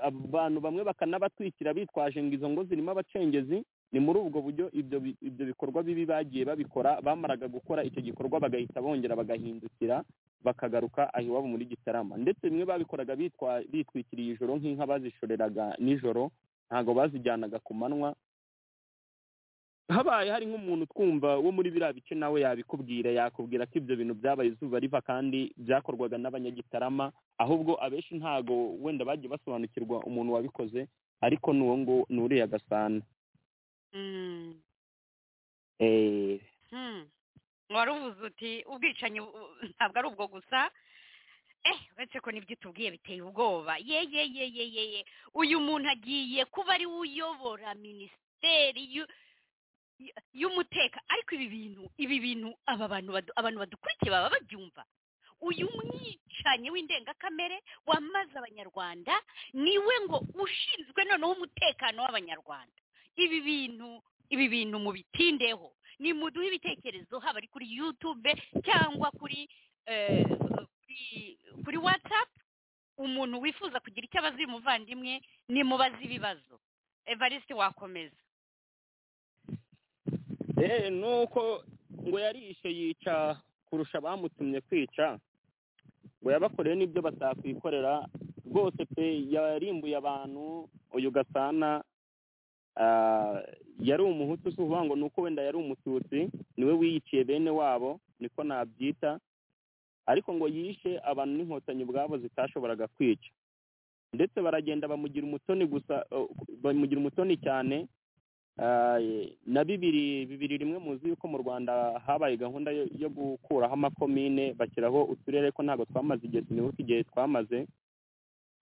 abantu bamwe bakanabatwikira bitwaje ngo izo ngo zirimo abacengezi ni muri ubwo buryo ibyo bi- ibyo bikorwa bibi bagiye babikora bamaraga gukora icyo gikorwa bagahita bongera bagahindukira bakagaruka aho iwabo muri gitarama ndetse bimwe babikoraga bitwa- bitwikiriye ijoro nk'inka bazishoreraga nijoro ntabwo bazijyanaga ku manywa habaye hari nk'umuntu twumva wo muri biriya bice nawe yabikubwira yakubwira ko ibyo bintu byabaye izuba riva kandi byakorwaga n'abanyagitarama ahubwo abenshi ntago wenda bagiye basobanukirwa umuntu wabikoze ariko n'uwo ngo ni uriya gasana Mm. Eh, Hmm. wari uvuze uti ubwicanyi bu- ntabwo ari ubwo gusa eh uretse ko nibyo utubwiye biteye ubwoba ye ye ye ye ye ye uyu muntu agiye kuba ari we uyobora minisiteri y'u- y- y'umuteka ariko ibi bintu ibi bintu aba bantu badu- abantu badukurikiye baba babyumva uyu mwicanyi w'indengakamere wamaze abanyarwanda niwe ngo ushinzwe noneho umutekano w'abanyarwanda ibi bintu ibi bintu mubitindeho ni muduhe ibitekerezo haba ari kuri yutube cyangwa kuri eh, kuri- kuri watsapu umuntu wifuza kugira icyo abaza uyu muvandimwe nimubaze ibibazo evariste wakomeza eh, nuko ngo yarishe yica kurusha abamutumye kwica ngo yabakoreye n'ibyo batakwikorera rwose pe yarimbuye abantu uyu gasana ah, yari umuhutu si ukuvuga ngo ni uko wenda yari umututsi niwe wiyiciye bene wabo niko nabyita ariko ngo yishe abantu n'inkotanyi ubwabo zitashoboraga kwica ndetse baragenda bamugira umutoni gusa eh, bamugira umutoni cyane Ah, eh, na bibiri bibiri rimwe muzi yuko mu rwanda habaye gahunda yo yo gukuraho amakomine bashyiraho uturere ko ntabwo twamaze igihe sinibuka igihe twamaze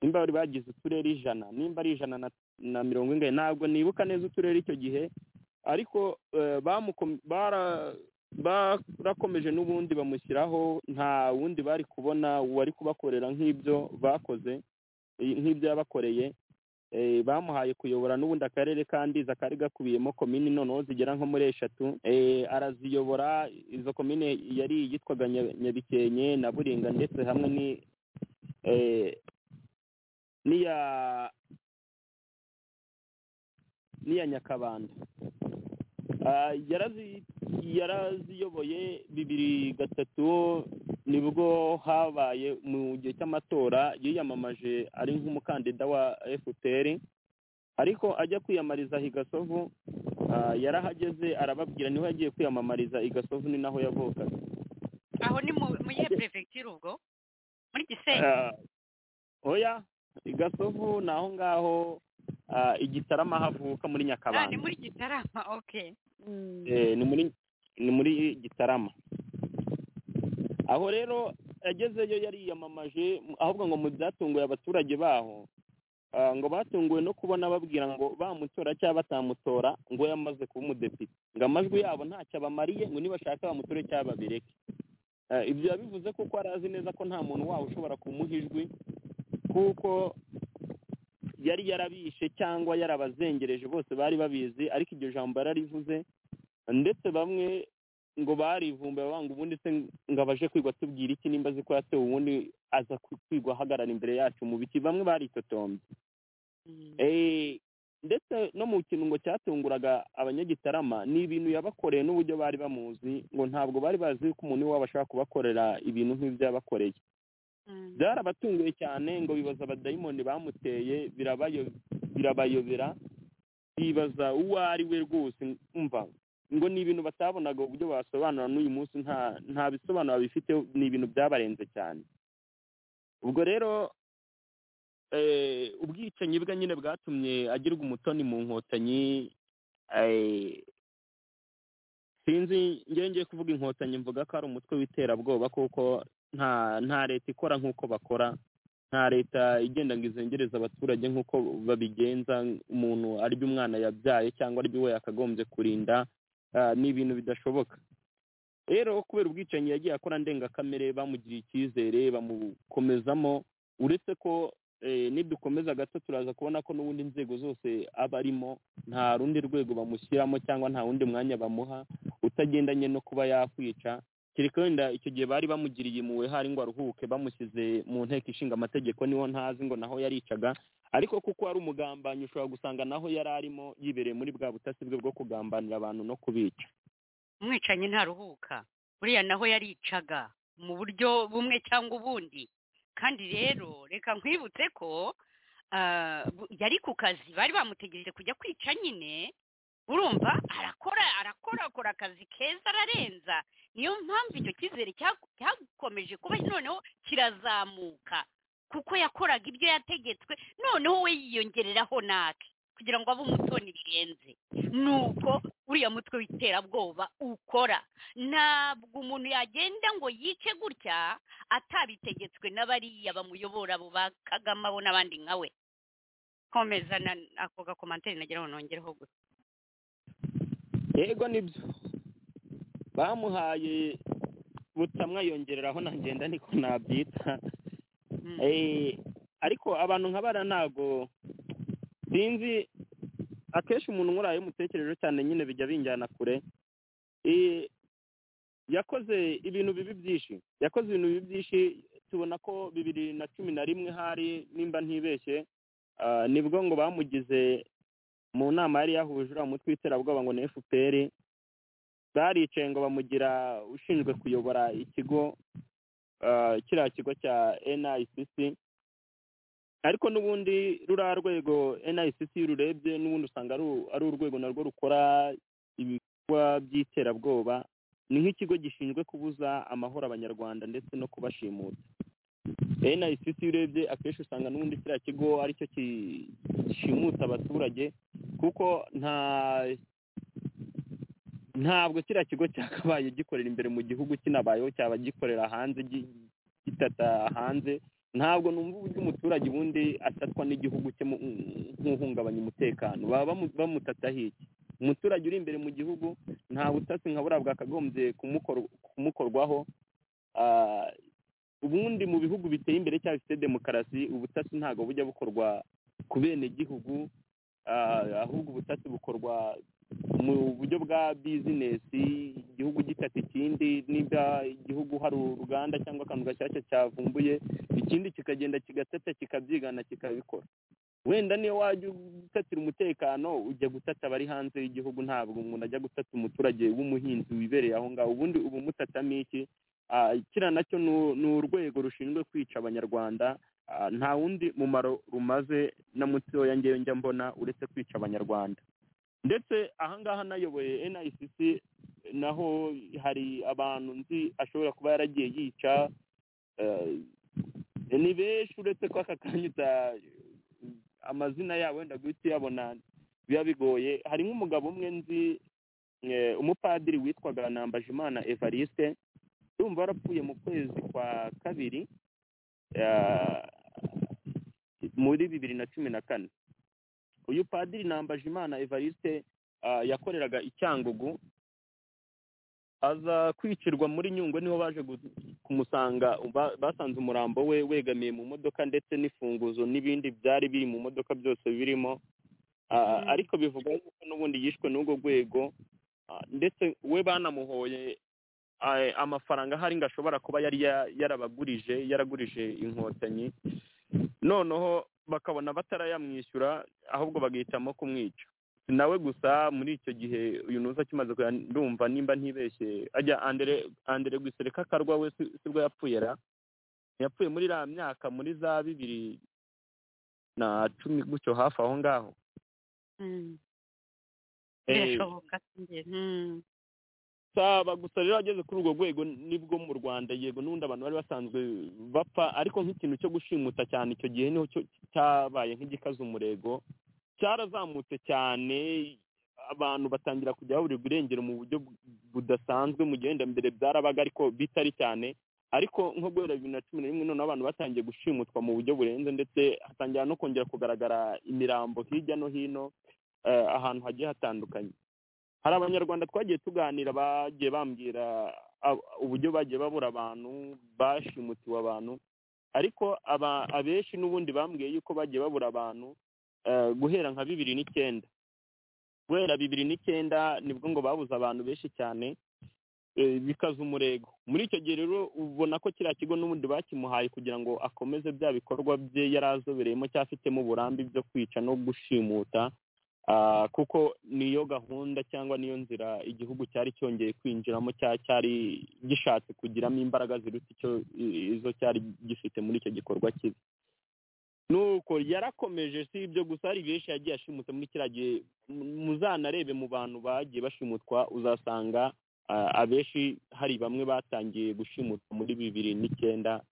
nimba bari bagize uturere ijana nimba ari ijana na, na mirongo ingahe ntabwo nibuka neza uturere icyo gihe ariko eh, bamukom- bara- barakomeje n'ubundi bamushyiraho nta wundi bari kubona wari kubakorera nk'ibyo bakoze eh, nk'ibyo yabakoreye Eh, bamuhaye kuyobora n'ubundi akarere kandi kari gakubiyemo komini noneho zigera nko muri eshatu Eh, araziyobora izo komine yari yitwaga Nya- nyabikenke na buringa ndetse hamwe ni eh, n'iya n'iya nyakabanda Ah, yarazi- yaraziyoboye bibiri gatatu nibwo habaye mu gihe cy'amatora yiyamamaje ari nk'umukandida wa fpr ariko ajya kwiyamamariza i gasovu ah, yarahageze arababwira niho yagiye kwiyamamariza i gasovu ni naho yavukaga aho ni mu mu yihe perefegitura ubwo muri gisenyi Ah, oya i gasovu ni aho ngaho ah, igitarama havuka Ah, muri ni nyakabanda muri gitarama oke Eh, ni muri ni muri gitarama aho rero agezeyo yariyamamaje ahubwo ngo mu byatunguye abaturage baho ah, ngo batunguwe no kubona babwira ngo bamutora cyangwa batamutora ngo yamaze kuba umudepite ngo amajwi yabo ntacyo abamariye ngo nibashaka bamutore cyangwa babireke Ah, ibyo yabivuze kuko arazi neza ko nta muntu wawe ushobora kumuha ijwi kuko yari yarabishe cyangwa yarabazengereje bose bari babizi ariko iryo jambo yararivuze ndetse bamwe ngo barivumba banga ubundi se ngo abaje kwigwa tubwira iki nimba azi ko yatewe ubundi aza ku- kwigwa ahagarara imbere yacu mu biti bamwe baritotombye Eh, ndetse no mu kirungo cyatunguraga abanyagitarama ni ibintu yabakoreye n'uburyo bari bamuzi ngo ntabwo bari bazi ko umuntu iwabo ashobora kubakorera ibintu nk'ibyo yabakoreye Mm. byarabatunguye cyane ngo bibaza abadayimoni bamuteye birabayo- birabayobera bibaza uwo ari we rwose umva ngo ni ibintu batabonaga uburyo basobanura n'uyu munsi nta nta bisobanuro bifite ni ibintu byabarenze cyane ubwo rero eh, ubwicanyi bwe nyine bwatumye agirwa umutoni mu nkotanyi eh, sinzi njyewe ngiye kuvuga inkotanyi mvuga ko ari umutwe w'iterabwoba kuko nta nta leta ikora nk'uko bakora nta leta igenda ngo izengereze abaturage nk'uko babigenza umuntu aribyo umwana yabyaye cyangwa aribyo we yakagombye kurinda ah, ni ibintu bidashoboka rero kubera ubwicanyi yagiye akora ndengakamere bamugiriye icyizere bamukomezamo uretse ko eh, nidukomeza gato turaza kubona ko n'ubundi inzego zose aba arimo nta rundi rwego bamushyiramo cyangwa nta wundi mwanya bamuha utagendanye no kuba yakwica kereka wenda icyo gihe bari bamugiriye impuhwe hari ngo aruhuke bamushyize mu nteko ishinga amategeko niho ntazi ngo naho yaricaga ariko kuko ari umugambanyi ushobora gusanga naho yari arimo yibereye muri bwa butasi bwe bwo kugambanira abantu no kubica umwicanyi ntaruhuka buriya naho yaricaga mu buryo bumwe cyangwa ubundi kandi rero reka nkwibutse ko ah, bu- yari ku kazi bari bamutegereje kujya kwica nyine urumva arakora arakora akora akazi keza ararenza niyo mpamvu icyo cyizere cya- cyakomeje kuba noneho kirazamuka kuko yakoraga ibyo yategetswe noneho we yiyongereraho natwe kugira ngo abe umutoni birenze nuko uriya mutwe w'iterabwoba ukora ntabwo umuntu yagenda ngo yice gutya atabitegetswe n'abariya bamuyobora abo ba kagame abo n'abandi nka we komeza na- ako gakomantere nagira ngo nongereho gusa yego nibyo bamuhaye butamwa yongereraho nagenda niko nabyita Mm. Eh, ariko abantu nka bara ntago sinzi akenshi umuntu nk'uriya umutekereje cyane nyine bijya binjyana kure Eh, yakoze ibintu bibi byinshi yakoze ibintu bibi byinshi tubona ko bibiri na cumi na rimwe hari nimba ntibeshye ah, nibwo ngo bamugize mu nama yari yahuje uriya mutwe w'iterabwoba ngo ni fpr baricaye ngo bamugira ushinzwe kuyobora ikigo ah, kiriya kigo cya nicc ariko n'ubundi ruriya rwego nicc iyo ururebye n'ubundi usanga ari u- ari urwego narwo rukora ibikorwa by'iterabwoba ni nk'ikigo gishinzwe kubuza amahoro abanyarwanda ndetse no kubashimuta nicc iyo urebye akenshi usanga n'ubundi kiriya kigo aricyo ki- gishimuta abaturage kuko nta ntabwo kiriya kigo cyakabaye gikorera imbere mu gihugu kinabayeho cyaba gikorera hanze gi- gitata hanze ntabwo numva uburyo umuturage ubundi atatwa n'igihugu cye mu- nk'uhungabanya umutekano baba bamu- bamutata hiki umuturage uri imbere mu gihugu nta butasi nka buriya bwakagombye kumukor- kumukorwaho Ah, ubundi mu bihugu biteye imbere cyangwa bifite demokarasi ubutasi ntabwo bujya bukorwa ku bene gihugu Ah, ahubwo ubutasi bukorwa mu buryo bwa bizinesi igihugu gitata ikindi niba igihugu hari uruganda cyangwa akantu gashyashya cyavumbuye ikindi kikagenda kigatata kikabyigana kikabikora wenda niyo wajya gutatira umutekano ujya gutata abari hanze y'igihugu ntabwo umuntu ajya gutata umuturage w'umuhinzi wibereye aho ngaho ubundi uba umutatamo iki Ah, kiriya nacyo ni- ni urwego rushinzwe kwica abanyarwanda Ah, nta wundi mumaro rumaze na mutoya ngewe njya mbona uretse kwica abanyarwanda ndetse ahangaha nayoboye nicc naho hari abantu nzi ashobora kuba yaragiye yica eh, ni benshi uretse ko aka kanya uta- amazina yabo wenda guhita uyabona biba bigoye hari nk'umugabo umwe nzi eh, umupadiri witwaga nambajimana evariste urumva warapfuye mu kwezi kwa kabiri ah, muri bibiri na cumi na kane uyu padiri nambajimana evariste ah, yakoreraga i cyangugu aza kwicirwa muri nyungwe niho baje gu- kumusanga ba- basanze umurambo we wegamiye mu modoka ndetse n'ifunguzo n'ibindi byari biri mu modoka byose birimo Ah, Mm. ariko bivugwa yuko n'ubundi yishwe n'urwo rwego Ah, ndetse we banamuhoye ah, amafaranga ahari ngo ashobora kuba yari ya- yarabagurije yaragurije inkotanyi noneho bakabona batarayamwishyura ahubwo bagahitamo kumwica si nawe gusa muri icyo gihe uyu nuza akimaze kuya ndumva nimba ntibeshye ajya andere andere gusereka akarwa we si- sibwo yapfuye ra yapfuye muri iriya myaka muri za bibiri na cumi gutyo hafi aho ngaho Mm. Eh, birashoboka sinjye. Mm. saba gusa rero ageze kuri urwo rwego nibwo mu rwanda yego n'ubundi abantu bari basanzwe bapfa ariko nk'ikintu cyo gushimuta cyane icyo gihe niho cyo- cyabaye nk'igikaze umurego cyarazamutse cyane abantu batangira kujya babura ubwirengero mu buryo bu- budasanzwe mu gihe wenda mbere byarabaga ariko bitari cyane ariko nko guhera bibiri na cumi na rimwe noneho abantu batangiye gushimutwa mu buryo burenze ndetse hatangira no kongera kugaragara imirambo hirya no hino eh, ahantu hagiye hatandukanye hari abanyarwanda twagiye tuganira bagiye bambwira ab- uburyo bagiye babura abantu bashimutiwe abantu ariko aba- abenshi n'ubundi bambwiye yuko bagiye babura abantu eh, guhera nka bibiri n'icyenda guhera bibiri n'icyenda nibwo ngo babuze abantu benshi cyane eh, bikaza umurego muri icyo gihe rero ubona ko kiriya kigo n'ubundi bakimuhaye kugira ngo akomeze bya bikorwa bye yari azobereyemo cyangwa afitemo uburambe byo kwica no gushimuta Ah, kuko niyo gahunda cyangwa niyo nzira igihugu cyari cyongeye kwinjiramo cya- cyari gishatse kugiramo imbaraga ziruta icyo i- izo cyari gifite muri icyo gikorwa kibi nuko yarakomeje si ibyo gusa hari benshi yagiye ashimutse muri kiriya gihe mu- muzanarebe mu bantu bagiye bashimutwa uzasanga ah, abenshi hari bamwe batangiye gushimutwa muri bibiri n'icyenda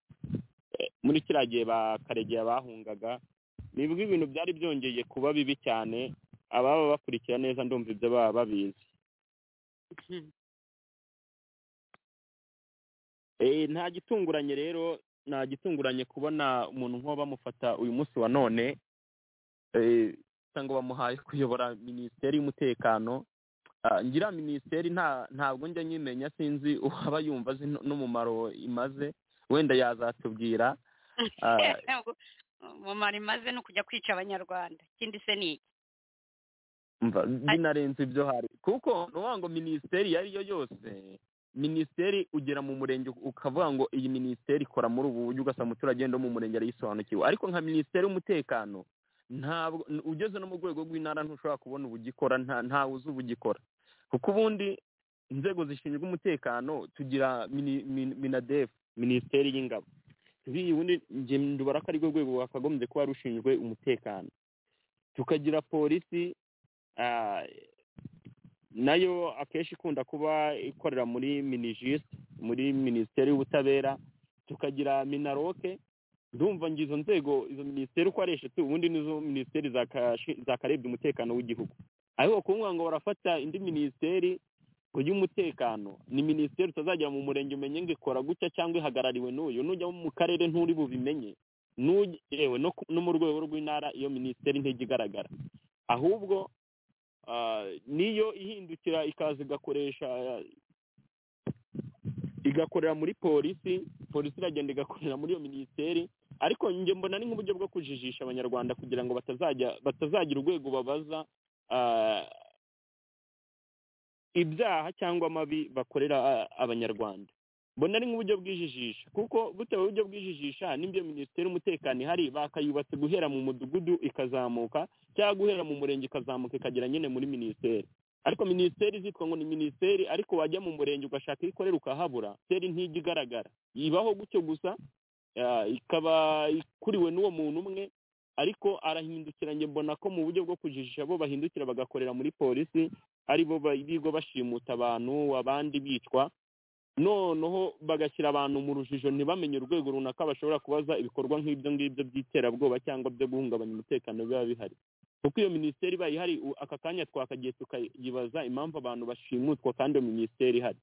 Eh, muri kiriya gihe ba karegeya bahungaga nibwo ibintu byari byongeye kuba bibi cyane ababa bakurikira neza ndumva ibyo baba babizi Eh, nta gitunguranye rero nta gitunguranye kubona umuntu nk'uwo bamufata uyu munsi wa none eh, cyangwa bamuhaye kuyobora minisiteri y'umutekano Ah, ngira minisiteri nta ntabwo njya nyimenya sinzi uwaba yumva azi n- n'umumaro imaze wenda yazatubwira Ah, umumaro imaze ni ukujya kwica abanyarwanda ikindi se ni iki mva binarenze ibyo hari kuko nuvuga ngo minisiteri iyo ari yo yose minisiteri ugera mu murenge ukavuga ngo iyi minisiteri ikora muri ubu buryo ugasanga umuturage wenda wo mu murenge arayisobanukiwe ariko nka minisiteri y'umutekano ntabwo n- ugeze no mu rwego rw'intara ntushobora kubona ubugikora nta ntawe uzi ubugikora kuko ubundi inzego zishinzwe umutekano tugira mini- min- minadefu minisiteri y'ingabo iyi ubundi njye ndubara ko arirwo rwego wakagombye kuba rushinzwe umutekano tukagira polisi Ah, nayo akenshi ikunda kuba ikorera muri minijist muri minisiteri y'ubutabera tukagira minaroke ndumva ngo izo nzego izo minisiteri uko ari eshatu ubundi nizo minisiteri zakashi- zakarebye umutekano w'igihugu ariko kuvuga ngo barafata indi minisiteri y'umutekano ni minisiteri utazagera mu murenge umenye ngo ikora gutya cyangwa ihagarariwe n'uyu nujya mu karere nturi bubimenye n'ujya yewe no ku- no mu rwego rw'intara iyo minisiteri ntijya igaragara ahubwo ah, niyo ihindukira ikaza igakoresha igakorera muri polisi polisi iragenda igakorera muri iyo minisiteri ariko njye mbona ari nk'uburyo bwo kujijisha abanyarwanda kugira ngo batazajya batazagira urwego babaza ah, ibyaha cyangwa amabi bakorera ah, abanyarwanda mbona ari nk'uburyo bwijijisha kuko butewe uburyo bwijijisha n'ibyo minisiteri y'umutekano ihari bakayubatse guhera mu mudugudu ikazamuka cyangwa guhera mu murenge ikazamuka ikagera nyine muri minisiteri ariko minisiteri zitwa ngo ni minisiteri ariko wajya mu murenge ugashaka iyo ikorera ukahabura minisiteri ntijya igaragara ibaho gutyo gusa ah, ikaba ikuriwe n'uwo muntu umwe ariko arahindukira njye mbona ko mu buryo bwo kujijisha bo bahindukira bagakorera muri polisi ari bo ba- birirwa bashimuta abantu abandi bicwa noneho bagashyira abantu mu rujijo ntibamenye urwego runaka bashobora kubaza ibikorwa nk'ibyo ngibyo by'iterabwoba cyangwa byo guhungabanya umutekano biba bihari kuko iyo minisiteri ibaye ihari u- aka kanya twakagiye tukayibaza impamvu abantu bashimutwa kandi iyo minisiteri ihari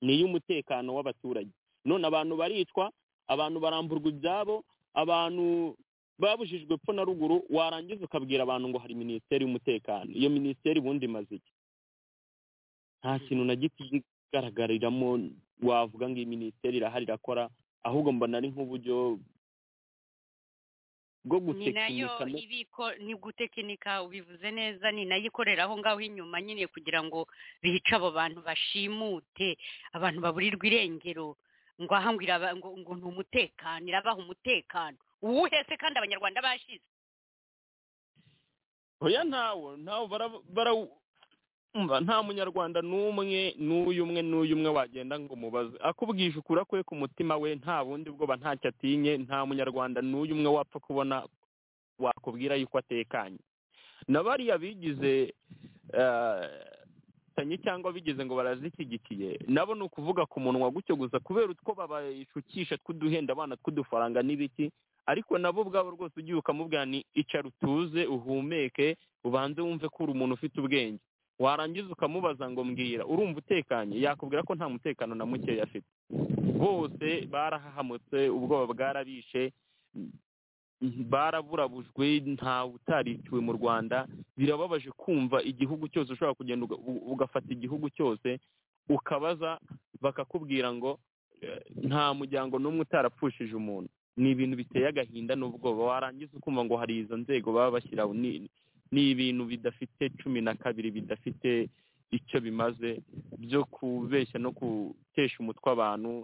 ni iy'umutekano w'abaturage none abantu baricwa abantu baramburwa ibyabo abantu babujijwe epfo na ruguru warangiza ukabwira abantu ngo hari minisiteri y'umutekano iyo minisiteri ubundi imaze iki nta kintu na gito igaragariramo wavuga ngo iyi minisiteri irahari irakora ahubwo mbona ari nk'uburyo bwo ni nayo gutekinika no- ibiko ni gutekinika ubivuze neza ni nayo ikorera aho ngaho inyuma nyine kugira ngo bice abo bantu bashimute abantu baburirwa irengero ngo aha ngo iraba- ngo ngo ni umutekano irabaha umutekano uwuhe se kandi abanyarwanda bashize oya ntawo ntawo bara- bara- umva nta munyarwanda n'umwe n'uyu umwe n'uyu umwe wagenda ngo umubaze akubwije ukura kwe ku mutima we nta bundi bwoba ntacyo atinye nta munyarwanda n'uyu umwe wapfa kubona wakubwira yuko atekanye na bariya bigize eh, baricanyi cyangwa bigize ngo barazishyigikiye nabo ni ukuvuga ku munwa gutyo gusa kubera utwo babashukisha tw'uduhenda abana tw'udufaranga n'ibiki ariko nabo ubwabo rwose ugiye ukamubwira ni icara utuze uhumeke ubanze wumve ko uri umuntu ufite ubwenge warangiza ukamubaza ngo mbwira urumva utekanye yakubwira ko nta mutekano na mukeya afite bose barahahamutse ubwoba bwarabishe baraburabujwe nta utariciwe mu rwanda birababaje kumva igihugu cyose ushobora kugenda uga- u- ugafata igihugu cyose ukabaza bakakubwira ngo eh, nta muryango n'umwe utarapfushije umuntu ni ibintu biteye agahinda n'ubwoba warangiza ukumva ngo hari izo nzego baba bashyiraho ni- ni ibintu bidafite cumi na kabiri bidafite icyo bimaze byo kubeshya no gutesha umutwe abantu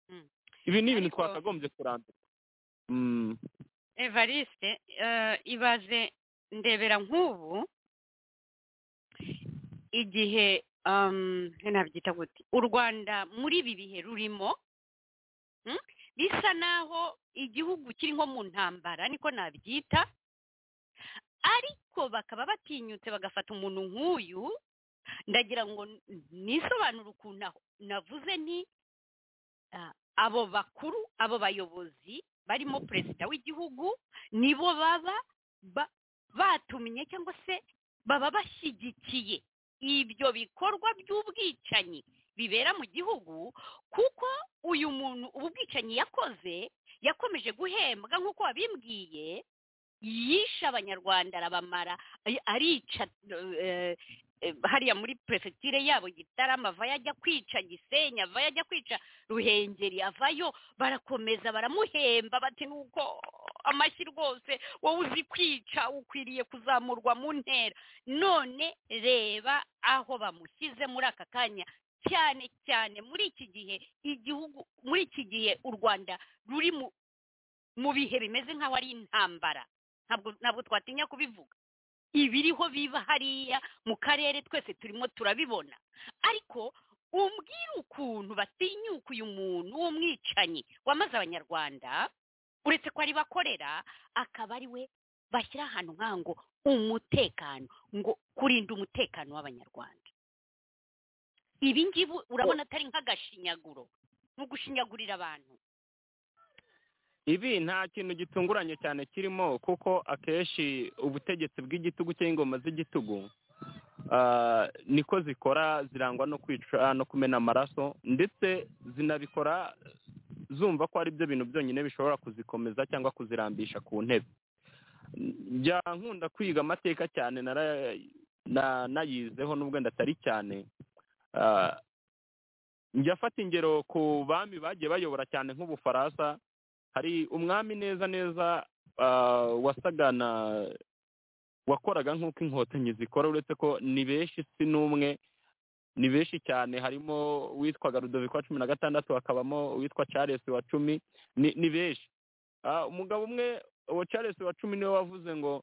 Mm. ibi ni ibintu Ariko- twakagombye kurandura Mm. evariste eh, ibaze ndebera nk'ubu igihe um, nabyita gute u rwanda muri ibi bihe rurimo mm, bisa naho igihugu kiri nko mu ntambara niko nabyita ariko bakaba batinyutse bagafata umuntu nk'uyu ndagira ngo n- nisobanure ukuntu aho navuze nti ah, abo bakuru abo bayobozi barimo perezida w'igihugu nibo baba ba- batumye cyangwa se baba bashyigikiye ibyo bikorwa by'ubwicanyi bibera mu gihugu kuko uyu muntu ubu bwicanyi yakoze yakomeje guhembwa nk'uko wabimbwiye yishe abanyarwanda arabamara ay- arica eh, eh, hariya muri perefegitire yabo gitarama avayo ajya kwica gisenya avayo ajya kwica ruhengeri avayo barakomeza baramuhemba bati nuko amashyi rwose wowe uzi kwica ukwiriye kuzamurwa mu ntera none reba aho bamushyize muri aka kanya cyane cyane muri iki gihe igihugu muri iki gihe u rwanda ruri mu mu bihe bimeze nk'aho ari intambara ntabwo ntabwo twatinya kubivuga ibiriho biba hariya mu karere twese turimo turabibona ariko umbwire ukuntu batinyuka uyu muntu w'umwicanyi wamaze abanyarwanda uretse ko ari bakorera akaba ari we bashyira ahantu nk'aha ngo umutekano ngo kurinda umutekano w'abanyarwanda ibi ngibi urabona atari nk'agashinyaguro ni ugushinyagurira abantu ibi nta kintu gitunguranye cyane kirimo kuko akenshi ubutegetsi bw'igitugu cyangwa ingoma z'igitugu ah, niko zikora zirangwa no kwica no kumena amaraso ndetse zinabikora zumva ko ari byo bintu byonyine bishobora kuzikomeza cyangwa kuzirambisha ku ntebe njya nkunda kwiga amateka cyane nara- na- nayizeho n'ubwo ndatari cyane Ah, njya afata ingero ku bami bagiye bayobora cyane nk'ubufaransa hari umwami neza neza ah, wasaga na wakoraga nk'uko inkotanyi zikora uretse ko ni benshi si n'umwe ni benshi cyane harimo uwitwaga rudoviko wa cumi na gatandatu hakabamo uwitwa charles wa cumi ni ni benshi Ah, umugabo umwe uwo charles wa cumi niwe wavuze ngo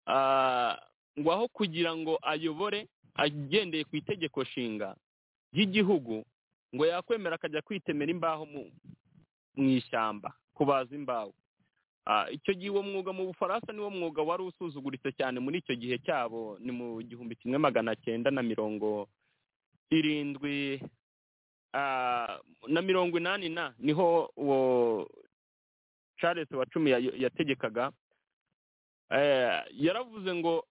ah, ngo aho kugira ngo ayobore agendeye ku itegeko nshinga ry'igihugu ngo yakwemera akajya kwitemera imbaho mu- mu ishyamba kubaza imbaho Ah, icyo gihe uwo mwuga mu bufaransa niwo mwuga wari usuzuguritse cyane muri icyo gihe cyabo ni mu gihumbi kimwe magana cyenda na mirongo irindwi ah, na mirongo inani na niho uwo charles wa cumi yayo- yategekaga Eh, yaravuze ngo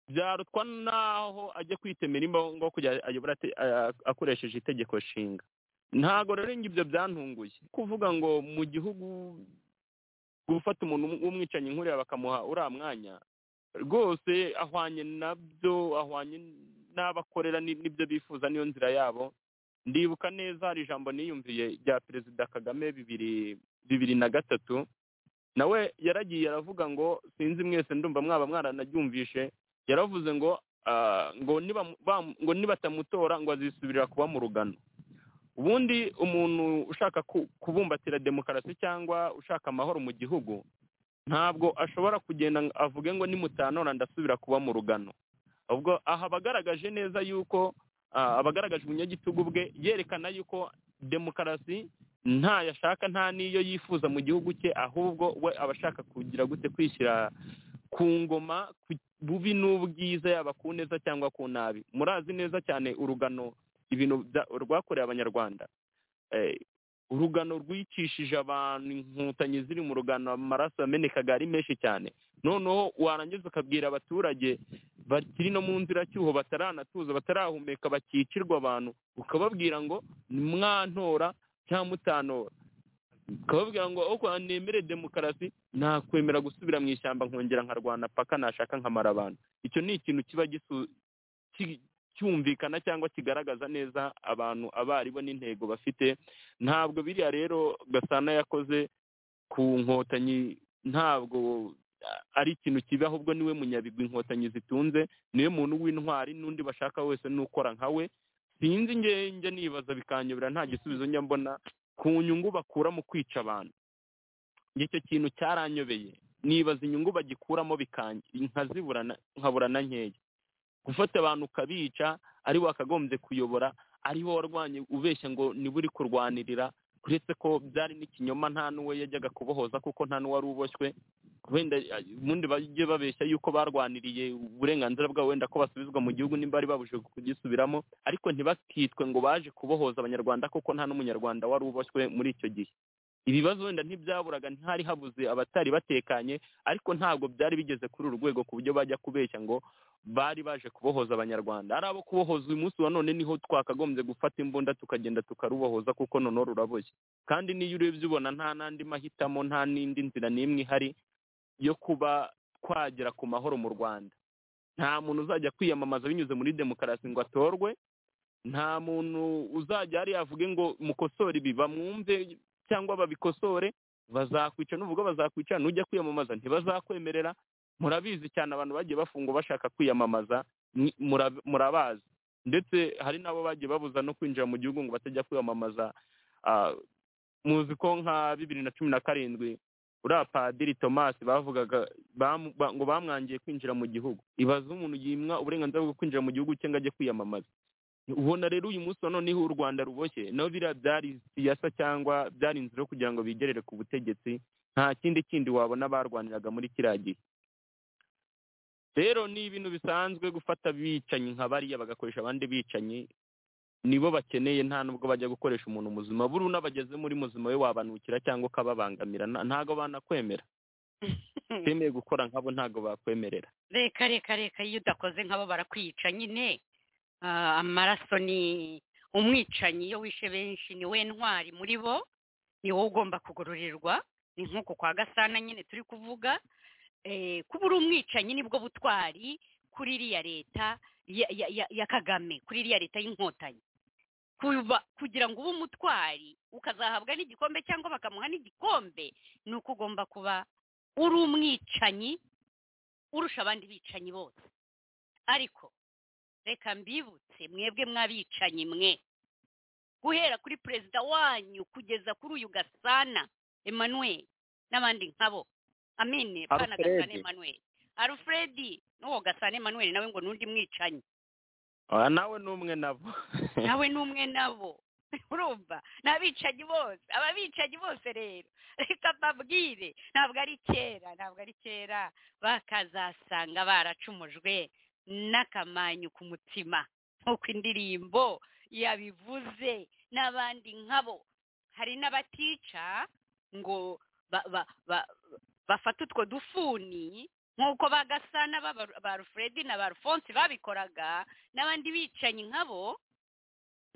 byarutwa n'aho ajya kwitemera imbaho ngo kujya ayobora ate- ah, akoresheje itegeko nshinga ntabwo rero ibyo byantunguye kuvuga ngo mu gihugu gufata umuntu w'umwicanyi nkuriya bakamuha uriya mwanya rwose ahwanye nabyo ahwanye n'abakorera ni- n'ibyo bifuza niyo nzira yabo ndibuka neza hari ijambo niyumviye rya perezida kagame bibiri bibiri na gatatu nawe yaragiye aravuga ngo sinzi mwese ndumva mwaba mwaranaryumvishe yaravuze ngo ah, ngo nibamu- bamu- ngo nibatamutora ngo azisubirira kuba mu rugano ubundi umuntu ushaka ku- kubumbatira demokarasi cyangwa ushaka amahoro mu gihugu ntabwo ashobora kugenda ngo avuge ngo nimutanora ndasubira kuba mu rugano ubwo aha abagaragaje neza yuko ah, abagaragaje ubunyagitugu bwe yerekana yuko demokarasi nta yashaka nta n'iyo yifuza mu gihugu cye ahubwo we aba ashaka kugira gute kwishyira ku ngoma ku- bubi n'ubwiza yaba ku neza cyangwa ku nabi murazi neza cyane urugano ibintu bya- rwakorewe abanyarwanda Eh, urugano rwicishije abantu inkotanyi ziri mu rugano amaraso yamenekaga ari menshi cyane noneho warangiza ukabwira abaturage bakiri no mu nziracyuho bataranatuza batarahumeka bakicirwa abantu ukababwira ngo mwantora cyangwa mutanora ukababwira ngo uko nemere demokarasi nakwemera gusubira mu ishyamba nkongera nkarwana paka nashaka nkamara abantu icyo ni ikintu kiba gisu- ki- cyumvikana cyangwa kigaragaza neza abantu abo ari bo n'intego bafite ntabwo biriya rero gasana yakoze ku nkotanyi ntabwo ari ikintu kibi ahubwo niwe munyabigwi inkotanyi zitunze niwe muntu w'intwari n'undi bashaka wese n'ukora nka we sinzi njye nibaza bikanyobera nta gisubizo njya mbona ku nyungu bakura mu kwica abantu icyo kintu cyaranyobeye nibaza inyungu bagikuramo bikanje nkaziburana nkaburana nkeya gufata abantu ukabica ari wakagombye kuyobora ariho warwanye ubeshya ngo niba uri kurwanirira uretse ko byari n'ikinyoma nta n'uwe yajyaga kubohoza kuko nta n'uwari uboshywe wenda eh, ubundi bajye babeshya yuko barwaniriye uburenganzira bwabo wenda ko basubizwa mu gihugu nimba bari babujije kugisubiramo ariko ntibakitwe ngo baje kubohoza abanyarwanda kuko nta n'umunyarwanda wari uboshywe muri icyo gihe ibibazo wenda ntibyaburaga ntihari habuze abatari batekanye ariko ntabwo byari bigeze kuri uru rwego ku buryo bajya kubeshya ngo bari baje kubohoza abanyarwanda ari abo kubohoza uyu munsi wa none niho twakagombye gufata imbunda tukagenda tukarubohoza kuko noneho ruraboshye kandi n'iyo urebye ubona nta n'andi mahitamo nta n'indi nzira n'imwe ihari yo kuba twagera ku mahoro mu rwanda nta muntu uzajya kwiyamamaza binyuze muri demokarasi ngo atorwe nta muntu uzajya hariya avuge ngo mukosore ibi bamwumve cyangwa babikosore bazakwica nuvuga bazakwica nujya kwiyamamaza ntibazakwemerera murabizi cyane abantu bagiye bafungwa bashaka kwiyamamaza ni- mura- murabazi ndetse hari n'abo bagiye babuza no kwinjira mu gihugu ngo batajya kwiyamamaza Ah, muzi ko nka bibiri na cumi na karindwi uriya padiri tomasi bavugaga bamu- ba- ngo bamwangiye kwinjira mu gihugu ibaze umuntu yimwa uburenganzira bwo kwinjira mu gihugu cye ngo ajye kwiyamamaza ubona rero uyu munsi wa noneho u rwanda ruboshye nabo biriya byari siyasa cyangwa byari inzira yo kugira ngo bigerere ku butegetsi nta kindi kindi wabona barwaniraga muri kiriya gihe rero ni ibintu bisanzwe gufata abicanyi nka bariya bagakoresha abandi bicanyi nibo bakeneye nta nubwo bajya gukoresha umuntu muzima buri unabageze muri muzima we wabanukira cyangwa ukababangamira nta- ntago banakwemera bemeye gukora nkabo ntago bakwemerera reka reka reka iyo udakoze nk'abo barakwica nyine Ah, amaraso ni umwicanyi iyo wishe benshi ni we ntwari muri bo ni wowe ugomba kugororerwa ni nk'uko kwa gasana nyine turi kuvuga Eh, kuba uri umwicanyi nibwo butwari kuri iriya leta ya- ya- ya- ya kagame kuri iriya leta y'inkotanyi kuba kugira ngo ube umutwari ukazahabwa n'igikombe cyangwa bakamuha n'igikombe ni uko ugomba kuba uri umwicanyi urusha abandi bicanyi bose ariko reka mbibutse mwebwe mwabicanyi mwe guhera kuri perezida wanyu kugeza kuri uyu gasana emmanuel n'abandi nkabo amine pana gasana Alfred. emmanuel alfredi n'uwo gasana emmanuel nawe ngo n'undi mwicanyi Ah, nawe ni umwe nabo nawe ni umwe nabo urumva ni abicanyi bose aba bicanyi bose rero reka mbabwire ntabwo ari kera ntabwo ari kera bakazasanga baracumujwe n'akamanyu ku mutima nk'uko indirimbo yabivuze n'abandi nkabo hari n'abatica ngo ba- ba- ba- bafate utwo dufuni nk'uko ba gasana b'aba- ba rufredi na ba rufonsi babikoraga n'abandi bicanyi nkabo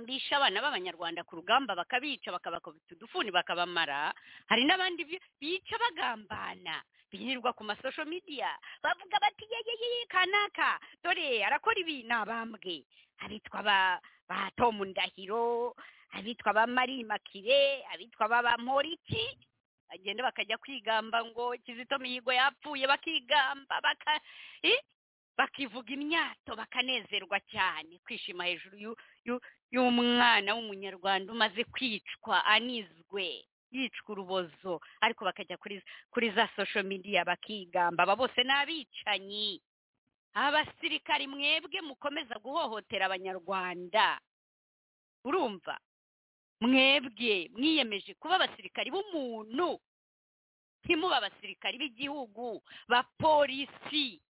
bishe abana b'abanyarwanda ku rugamba bakabica bakabakubita udufuni bakabamara hari n'abandi bi- bica bagambana birirwa ku masosho midiya bavuga bati ye ye ye ye, kanaka dore arakora ibi ni abambwe abitwa ba ba tomu ndahiro abitwa ba mari makire abitwa ba ba moriki bagenda bakajya kwigamba ngo kizito mihigo yapfuye bakigamba baka eh, bakivuga imyato bakanezerwa cyane kwishima hejuru y'u- y'u- y'umwana w'umunyarwanda umaze kwicwa anizwe yicwa urubozo ariko bakajya kuri kuri za social media bakigamba aba bose ni abicanyi abasirikari mwebwe mukomeza guhohotera abanyarwanda urumva mwebwe mwiyemeje kuba abasirikari b'umuntu ntimuba abasirikari b'igihugu ba polisi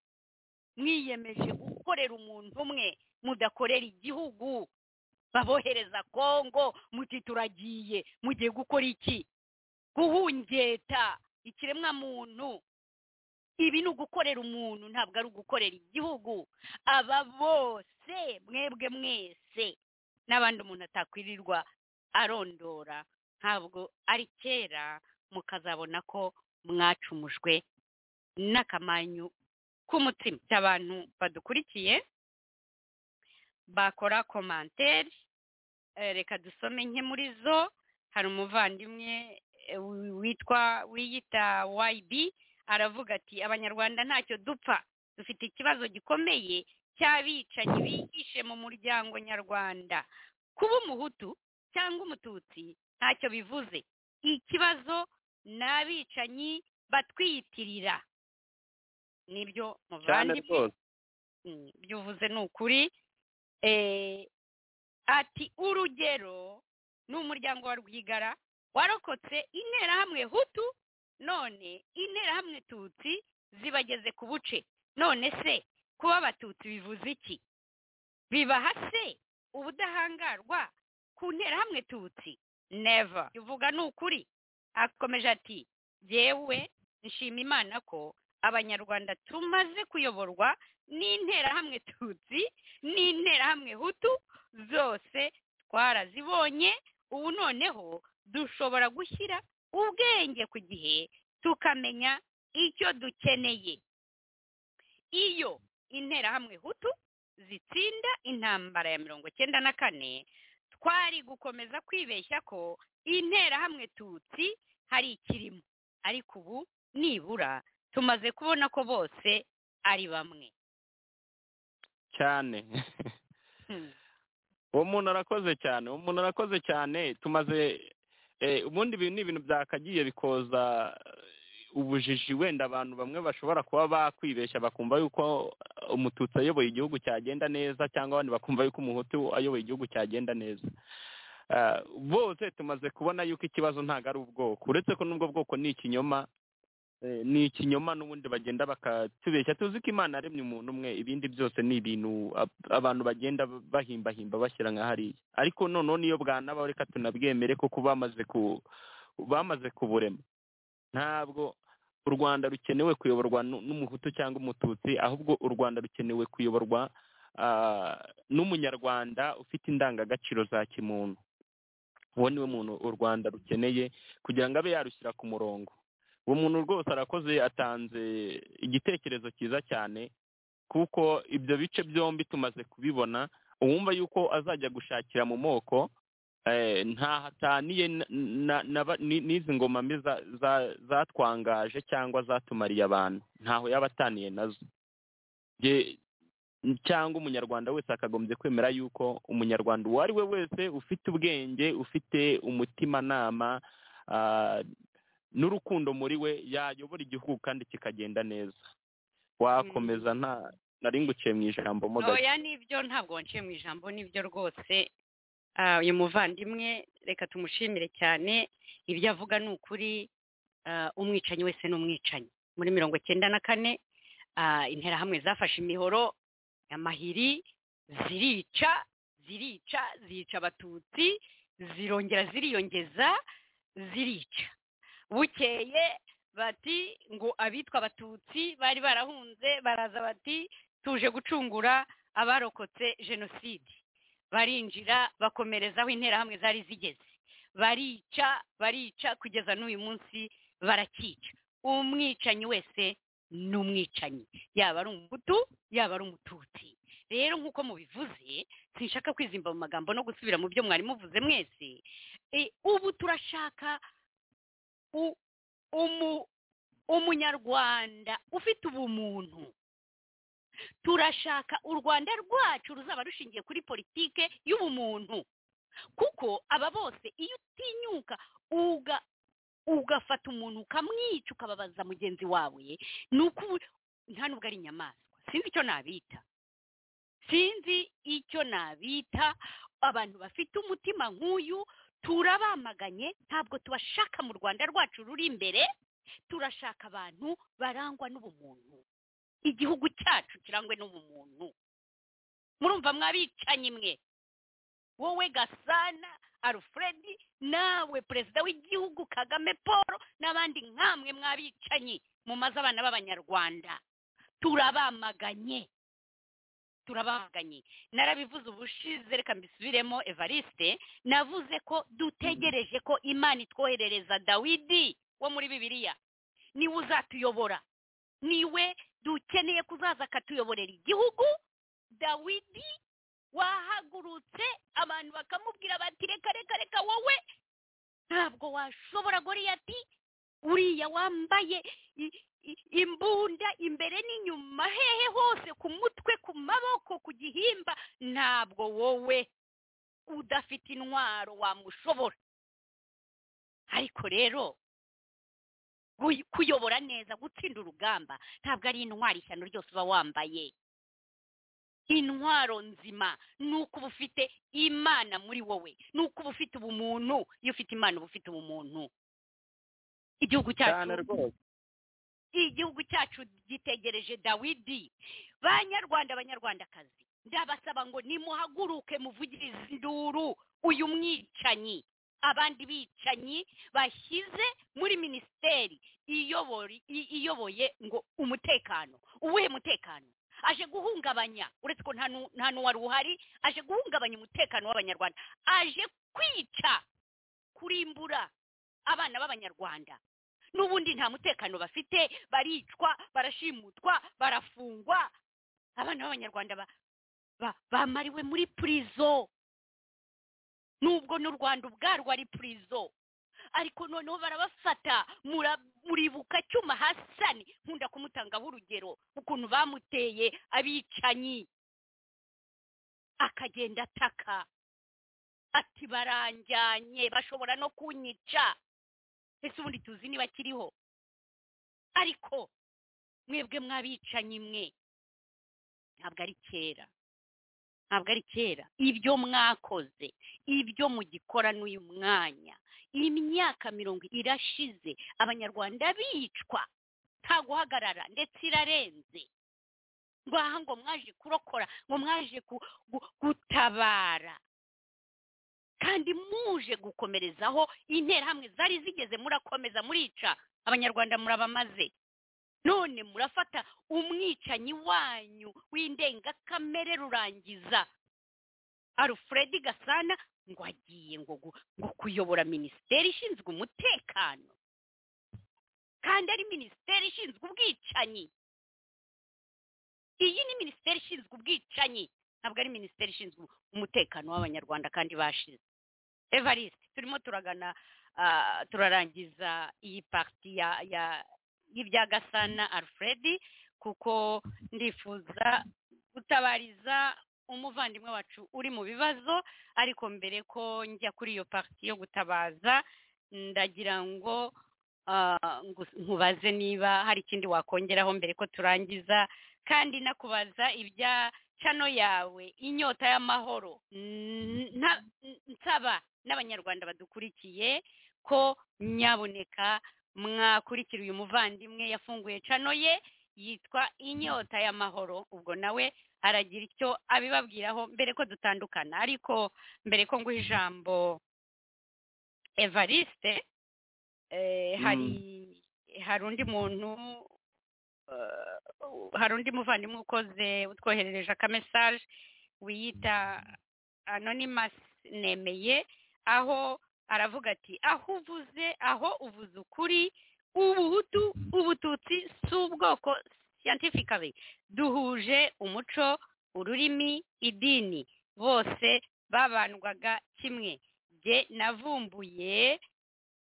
mwiyemeje gukorera umuntu umwe mudakorera igihugu babohereza kongo muti turagiye mugiye gukora iki guhungeta ikiremwa muntu ibi ni ugukorera umuntu ntabwo ari ugukorera igihugu aba bose mwebwe mwese n'abandi umuntu atakwirirwa arondora ntabwo ari kera mukazabona ko mwacumujwe n'akamanyu k'umutima abantu badukurikiye bakora komantere Eh, reka dusome nke muri zo hari umuvandimwe eh, witwa wiyita yb aravuga ati abanyarwanda ntacyo dupfa dufite ikibazo gikomeye cy'abicanyi bihishe mu muryango nyarwanda kuba umuhutu cyangwa umututsi ntacyo bivuze ikibazo ni abicanyi batwiyitirira nibyo cyane muvandimwe rwose Mm, ibyo uvuze ni ukuri Eh, ati urugero ni umuryango wa rwigara warokotse interahamwe hutu none interahamwe tutsi zibageze ku buce none se kuba abatutsi bivuze iki bibaha se ubudahangarwa ku nterahamwe tutsi neva uvuga ni ukuri akomeje ati jyewe nshima imana ko abanyarwanda tumaze kuyoborwa n'interahamwe tutsi n'interahamwe hutu zose twarazibonye ubu noneho dushobora gushyira ubwenge ku gihe tukamenya icyo dukeneye iyo interahamwe hutu zitsinda intambara ya mirongo icyenda na kane twari gukomeza kwibeshya ko interahamwe tutsi hari ikirimo ariko ubu nibura tumaze kubona ko bose ari bamwe cyane Hmm. uwo muntu arakoze cyane uwo muntu arakoze cyane tumaze eh, ubundi ibi ni ibintu byakagiye bikoza eh, ubujiji wenda abantu bamwe bashobora kuba bakwibeshya bakumva yuko umututsi ayoboye igihugu cyagenda neza cyangwa abandi bakumva yuko umuhutu ayoboye igihugu cyagenda neza Ah, bose tumaze kubona yuko ikibazo ntabwo ari ubwoko uretse ko n'ubwo bwoko ni ikinyoma eh, ni ikinyoma n'ubundi bagenda bakatubeshya tuzi ko imana yaremye umuntu umwe ibindi byose ni ibintu ab- abantu bagenda bahimbahimba bashyira nka hariya ariko noneho niyo bwanabaho reka tunabwemere kuko bamaze ku bamaze kuburema ntabwo u rwanda rukenewe kuyoborwa nu- n'umuhutu cyangwa umututsi ahubwo u rwanda rukenewe kuyoborwa ah, n'umunyarwanda ufite indangagaciro za kimuntu uwo niwe muntu u rwanda rukeneye kugira ngo abe yarushyira ku murongo uwo muntu rwose arakoze atanze igitekerezo cyiza cyane kuko ibyo bice byombi tumaze kubibona uwumva yuko azajya gushakira mu moko eh, ntaho ataniye na- na- na ba- ni- n'izi ngoma mbi za- za- zatwangaje cyangwa zatumariye abantu ntaho yaba ataniye nazo Nge- cyangwa umunyarwanda wese akagombye kwemera yuko umunyarwanda uwo ari we wese ufite ubwenge ufite umutimanama ah, n'urukundo muri we yayobora igihugu kandi kikagenda neza wakomeza nta nari nguciye mu ijambo mogaye oya nibyo ntabwo wanciye mu ijambo nibyo rwose Ah, uyu muvandimwe reka tumushimire cyane ibyo avuga ni ukuri ah, umwicanyi wese ni umwicanyi muri mirongo icyenda na kane ah, interahamwe zafashe imihoro amahiri zirica zirica zica abatutsi zirongera ziriyongeza zirica bukeye bati ngo abitwa abatutsi bari barahunze baraza bati tuje gucungura abarokotse jenoside barinjira bakomerezaho interahamwe zari zigeze barica barica kugeza n'uyu munsi barakica umwicanyi wese ni umwicanyi yaba ari umuhutu yaba ari umututsi rero nk'uko mubivuze sinshaka kwizimba mu magambo no gusubira mu byo mwari muvuze mwese E, ubu turashaka u- umu- umunyarwanda ufite ubumuntu turashaka u rwanda rwacu ruzaba rushingiye kuri politike y'ubumuntu kuko aba bose iyo utinyuka uga ugafata umuntu ukamwica ukababaza mugenzi wawe ni uko ubu- nta nubwo ari inyamaswa sinzi icyo nabita sinzi icyo nabita abantu bafite umutima nk'uyu turabamaganye ntabwo tubashaka mu rwanda rwacu ruri imbere turashaka abantu barangwa n'ubumuntu igihugu cyacu kirangwe n'ubumuntu murumva mwabicanyi mwe wowe gasana alfredi nawe perezida w'igihugu kagame paul n'abandi nk'amwe mwabicanyi mumaze abana b'abanyarwanda turabamaganye turabaganye narabivuze ubushize reka mbisubiremo evariste navuze ko dutegereje ko imana itwoherereza dawidi wo muri bibiliya niwe uzatuyobora niwe dukeneye kuzaza akatuyoborera igihugu dawidi wahagurutse abantu bakamubwira bati reka reka reka wowe ntabwo washobora goriyati uriya wambaye i- i- imbunda imbere n'inyuma hehe hose ku mutwe ku maboko ku gihimba ntabwo wowe udafite intwaro wamushobora ariko rero guy- kuyobora neza gutsinda urugamba ntabwo ari intwaro ishyano ryose uba wambaye intwaro nzima ni uko uba ufite imana muri wowe ni uko uba ufite ubumuntu iyo ufite imana uba ufite ubumuntu igihugu cyane cyacu rwose igihugu cyacu gitegereje dawidi banyarwanda banyarwandakazi ndabasaba ngo nimuhaguruke muvugirize induru uyu mwicanyi abandi bicanyi bashyize muri minisiteri iyobori- i- iyoboye ngo umutekano uwuhe mutekano aje guhungabanya uretse ko nta nu- nta n'uwari uhari aje guhungabanya umutekano w'abanyarwanda aje kwica kurimbura abana b'abanyarwanda n'ubundi nta mutekano bafite baricwa barashimutwa barafungwa abana b'abanyarwanda ba- ba- bamariwe muri purizo nubwo n'u rwanda ubwarwo ari purizo ariko noneho barabafata mura- muribuka cyuma hasani nkunda kumutangaho urugero ukuntu bamuteye abicanyi akagenda ataka ati baranjyanye bashobora no kunyica ese ubundi tuzi niba kiriho ariko mwebwe mwabicanyi mwe ntabwo ari kera ntabwo ari kera ibyo mwakoze ibyo mugikora n'uyu mwanya imyaka mirongo irashize abanyarwanda bicwa nta guhagarara ndetse irarenze ngaha ngo mwaje kurokora ngo mwaje ku- gu- gutabara kandi muje gukomerezaho interahamwe zari zigeze murakomeza murica abanyarwanda murabamaze none murafata umwicanyi wanyu w'indengakamere rurangiza alfred gasana ngo agiye ngo gu- ngo kuyobora minisiteri ishinzwe umutekano kandi ari minisiteri ishinzwe ubwicanyi iyi ni minisiteri ishinzwe ubwicanyi ntabwo ari minisiteri ishinzwe umutekano w'abanyarwanda kandi bashize evariste turimo turagana ah, turarangiza iyi pariti ya ya y'ibya gasana alfred kuko ndifuza gutabariza umuvandimwe wacu uri mu bibazo ariko mbere ko njya kuri iyo pariti yo gutabaza ndagira ngo ah, ngu- nkubaze niba hari ikindi wakongeraho mbere ko turangiza kandi nakubaza ibya cano yawe inyota y'amahoro N- nta- n- nsaba n'abanyarwanda badukurikiye ko nyaboneka mwakurikira uyu muvandimwe yafunguye cano ye yitwa inyota y'amahoro ubwo nawe aragira icyo abibabwiraho mbere ko dutandukana ariko mbere ko nguha ijambo evariste eh, hari hari undi muntu eh, hari undi muvandimwe ukoze utwoherereje akamesaje wiyita anonymous nemeye aho aravuga ati aho uvuze aho uvuze ukuri ubuhutu ubututsi si ubwoko scientifically duhuje umuco ururimi idini bose babandwaga kimwe jye navumbuye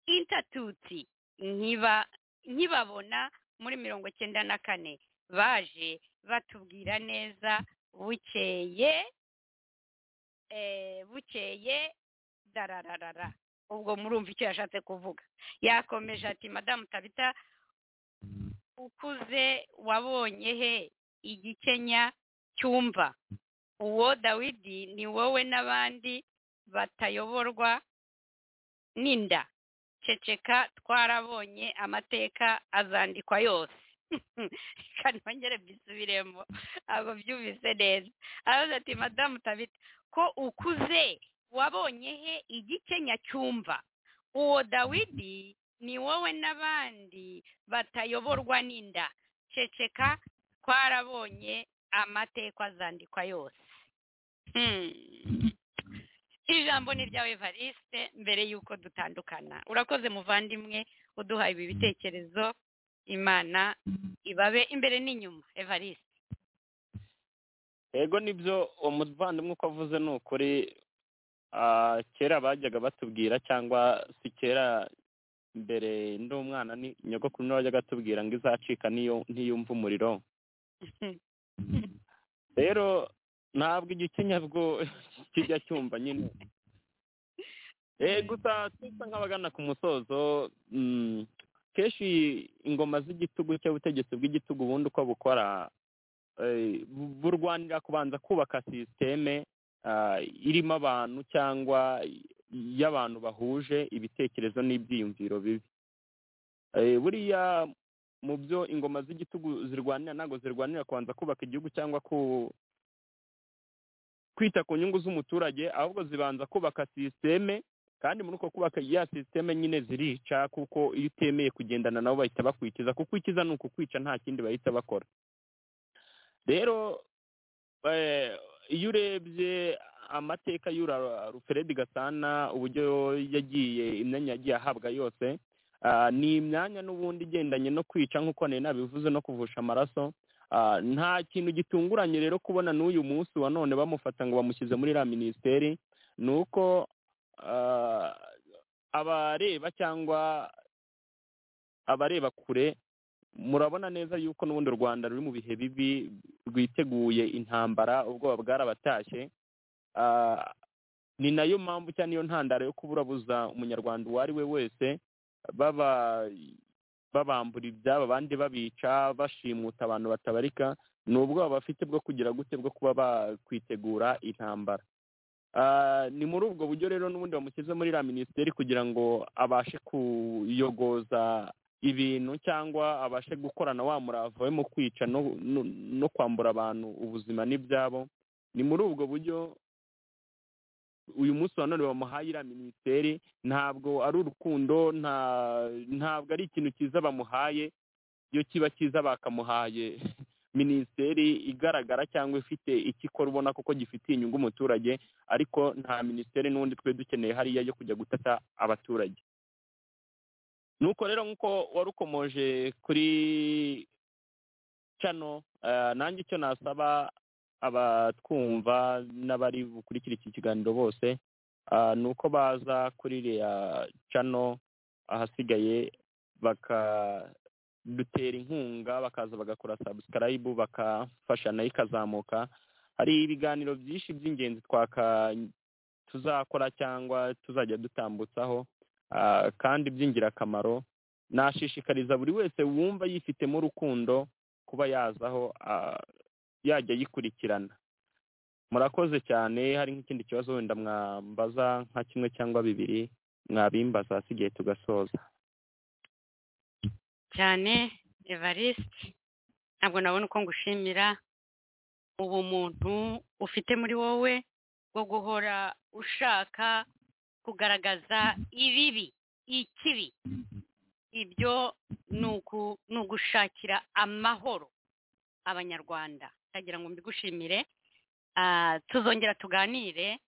intatutsi nkiba nkibabona muri mirongo cyenda na kane baje batubwira neza bukeye eh, bukeye darararara ubwo murumva icyo yashatse kuvuga yakomeje ati madamu tabita ukuze wabonye he igikenya cyumva uwo dawidi ni wowe n'abandi batayoborwa n'inda ceceka twarabonye amateka azandikwa yose reka nongere mbisubiremo ntabwo byumvise neza aravuze ati madamu tabita ko ukuze wabonye he igice nyacyumva uwo dawidi ni wowe n'abandi batayoborwa n'inda ceceka twarabonye amateka azandikwa yose Hmm. ijambo ni ryawe evariste mbere y'uko dutandukana urakoze muvandimwe uduha ibi bitekerezo imana ibabe imbere n'inyuma evariste yego nibyo uwo muvandimwe uko avuze ni ukuri ah, kera bajyaga batubwira cyangwa si kera mbere ndi umwana ni nyogokuru niwe wajyaga atubwira ngo izacika n'iyo ntiyumva umuriro rero ntabwo igikenyabwo kijya cyumva nyine Eh, gusa tusa nk'abagana ku musozo mm, kenshi ingoma z'igitugu cyangwa ubutegetsi bw'igitugu ubundi uko bukora eh, bu- burwanira kubanza kubaka sisiteme ah, irimo abantu cyangwa y'abantu bahuje ibitekerezo n'ibyiyumviro bibi Eh, buriya mu byo ingoma z'igitugu zirwanira ntabwo zirwanira kubanza kubaka igihugu cyangwa ku kwita ku nyungu z'umuturage ahubwo zibanza kubaka sisiteme kandi muri uko kubaka ya sisiteme nyine zirica kuko iyo utemeye kugendana nabo bahita bakwikiza kukwikiza ni ukukwica nta kindi bahita bakora rero eh, iyo urebye amateka y'ura ruferedi gasana uburyo yagiye imyanya yagiye ahabwa yose ah, ni imyanya n'ubundi igendanye no kwica nk'uko nari nabivuze no kuvusha amaraso Ah, nta kintu gitunguranye rero kubona n'uyu munsi wa none bamufata ngo bamushyize muri iriya minisiteri ni uko ah, abareba cyangwa abareba kure murabona neza yuko n'ubundi u rwanda ruri mu bihe bibi rwiteguye intambara ubwoba bwarabatashye Ah, ni nayo mpamvu cyangwa niyo ntandaro yo kuburabuza umunyarwanda uwo ari we wese baba babambura ibyabo abandi babica bashimuta abantu batabarika ni ubwoba bafite bwo kugira gute bwo kuba bakwitegura intambara Ah, ni muri ubwo buryo rero n'ubundi bamushyize muri iriya minisiteri kugira ngo abashe kuyogoza ibintu cyangwa abashe gukorana wa murava we mu kwica no- no- no kwambura abantu ubuzima n'ibyabo ni muri ubwo buryo uyu munsi wa none bamuhaye iriya minisiteri ntabwo ari urukundo nta ntabwo ari ikintu cyiza bamuhaye iyo kiba cyiza bakamuhaye minisiteri igaragara cyangwa ifite icyo ikora ubona kuko gifitiye inyungu umuturage ariko nta minisiteri n'ubundi twe dukeneye hariya yo kujya gutata abaturage nuko rero nk'uko warukomoje kuri cano eh, nanjye icyo nasaba abatwumva n'abari bukurikire iki kiganiro bose Ah, ni uko baza kuri iriya cano ahasigaye bakadutera inkunga bakaza bagakora sabusikarayibu bakafasha nayo ikazamuka hari ibiganiro byinshi by'ingenzi twaka tuzakora cyangwa tuzajya dutambutsaho ah, kandi by'ingirakamaro nashishikariza buri wese wumva yifitemo urukundo kuba yazaho ah, yajya yikurikirana murakoze cyane hari nk'ikindi kibazo wenda mwambaza nka kimwe cyangwa bibiri mwabimbaza hasigaye tugasoza cyane evariste ntabwo nabona uko ngushimira ubumuntu ufite muri wowe bwo guhora ushaka kugaragaza ibibi ikibi ibyo ni uku- ni ugushakira amahoro abanyarwanda ndagira ngo mbigushimire Ah, tuzongera tuganire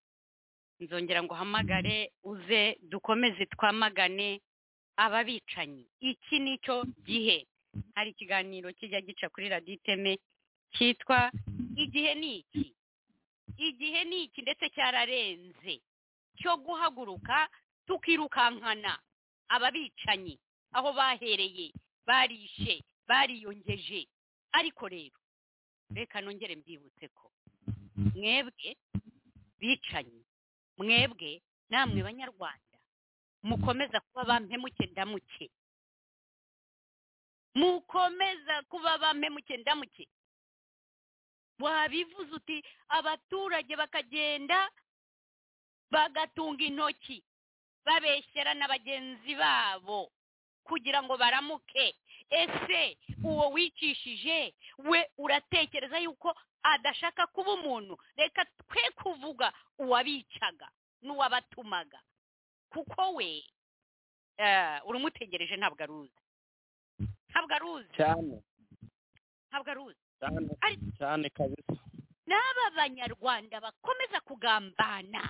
nzongera ngo uhamagare uze dukomeze twamagane ababicanyi iki nicyo gihe hari ikiganiro kijya gica kuri radiyo iteme cyitwa igihe ni iki igihe ni iki ndetse cyararenze cyo guhaguruka tukirukankana ababicanyi aho bahereye barishe bariyongeje ariko rero reka nongere mbibutse ko mwebwe bicanyi mwebwe namwe banyarwanda mukomeza kuba bampemuke ndamuke mukomeza kuba bampemuke ndamuke wabivuze uti abaturage bakagenda bagatunga intoki babeshyera na bagenzi babo kugira ngo baramuke ese uwo wicishije we uratekereza yuko adashaka kuba umuntu reka twe kuvuga uwabicaga n'uwabatumaga kuko we eh, urumutegereje ntabwo aruzi ntabwo aruzi cyane ntabwo aruzi cyane Ari- cyane kabisa n'aba banyarwanda bakomeza kugambana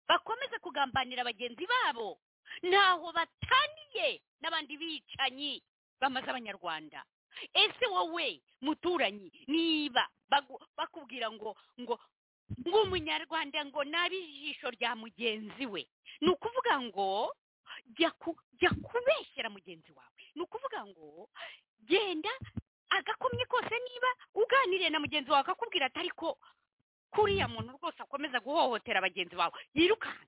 bakomeza kugambanira bagenzi babo ntaho bataniye n'abandi bicanyi bamaze abanyarwanda ese wowe muturanyi niba bagu- bakubwira ngo ngo ng'umunyarwanda ngo nabe ijisho rya mugenzi we ni ukuvuga ngo jya ku- jya kubeshyera mugenzi wawe ni ukuvuga ngo genda agakomye kose niba uganiriye na mugenzi wawe akakubwira ati ariko kuriya muntu rwose akomeza guhohotera bagenzi bawe yirukanka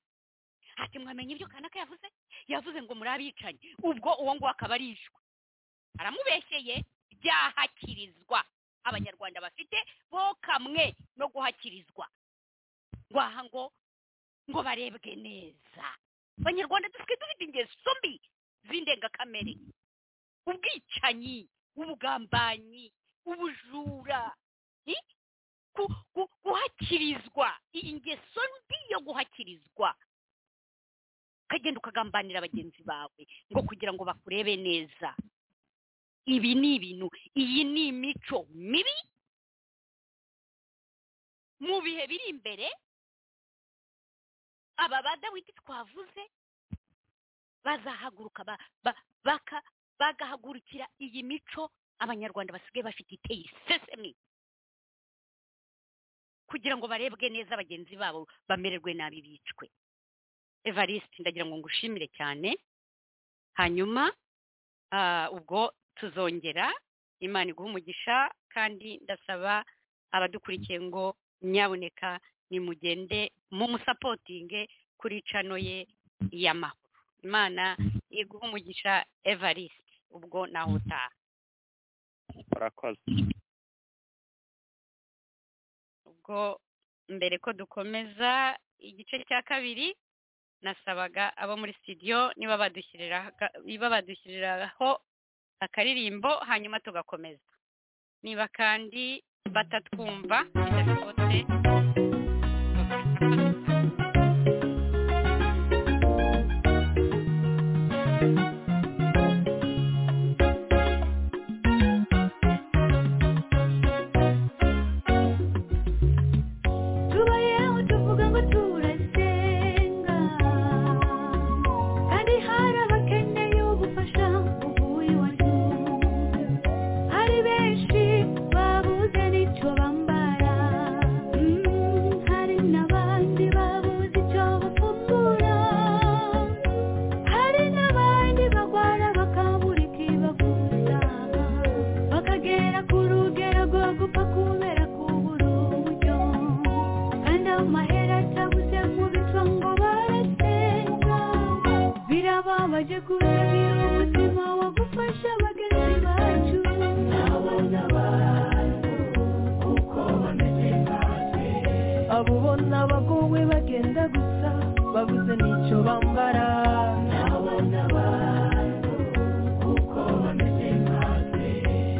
ati mwamenya ibyo kanaka yavuze yavuze ngo muri abicanyi ubwo uwo nguwo akaba ari ishwa aramubeshyeye byahakirizwa abanyarwanda bafite bo kamwe no guhakirizwa ngo aha ngo ngo barebwe neza abanyarwanda dufite dufite ingeso mbi z'indengakamere ubwicanyi ubugambanyi ubujura ni gu- gu- guhakirizwa iyi ngeso mbi yo guhakirizwa ukagenda ukagambanira bagenzi bawe ngo kugira ngo bakurebe neza ibi ni ibintu iyi ni imico mibi mu bihe biri imbere aba badawidi twavuze bazahaguruka ba- ba- baka- bagahagurukira iyi mico abanyarwanda basigaye bafite iteye isesemi kugira ngo barebwe neza bagenzi babo bamererwe nabi bicwe evariste ndagira ngo ngushimire cyane hanyuma ah, ubwo tuzongera imana iguha umugisha kandi ndasaba abadukurikiye ngo nyabuneka nimugende mumusapotinge kuri cano ye y'amahoro imana iguha umugisha evariste ubwo naho utaha urakoze ubwo mbere ko dukomeza igice cya kabiri nasabaga abo muri studio niba badushyiriraga niba badushyiriraho akaririmbo hanyuma tugakomeza niba kandi batatwumva bidashobotse tubayeho tuvuga ngo turasenga kandi hari abakeneye ubufasha uvuye iwacu hari benshi babuze n'icyo bambara Mm, hari n'abandi babuze icyo bafungura hari n'abandi bagwara bakabura ikibaguza bakagera ku rugero rwo gupfa kubera kubura uburyo kandi amahera atabuze mu bico ngo barasenga birababaje kuzagira umutima wo gufasha bagenzi bacu abo ubona abagowe bagenda gusa babuze n'icyo bambara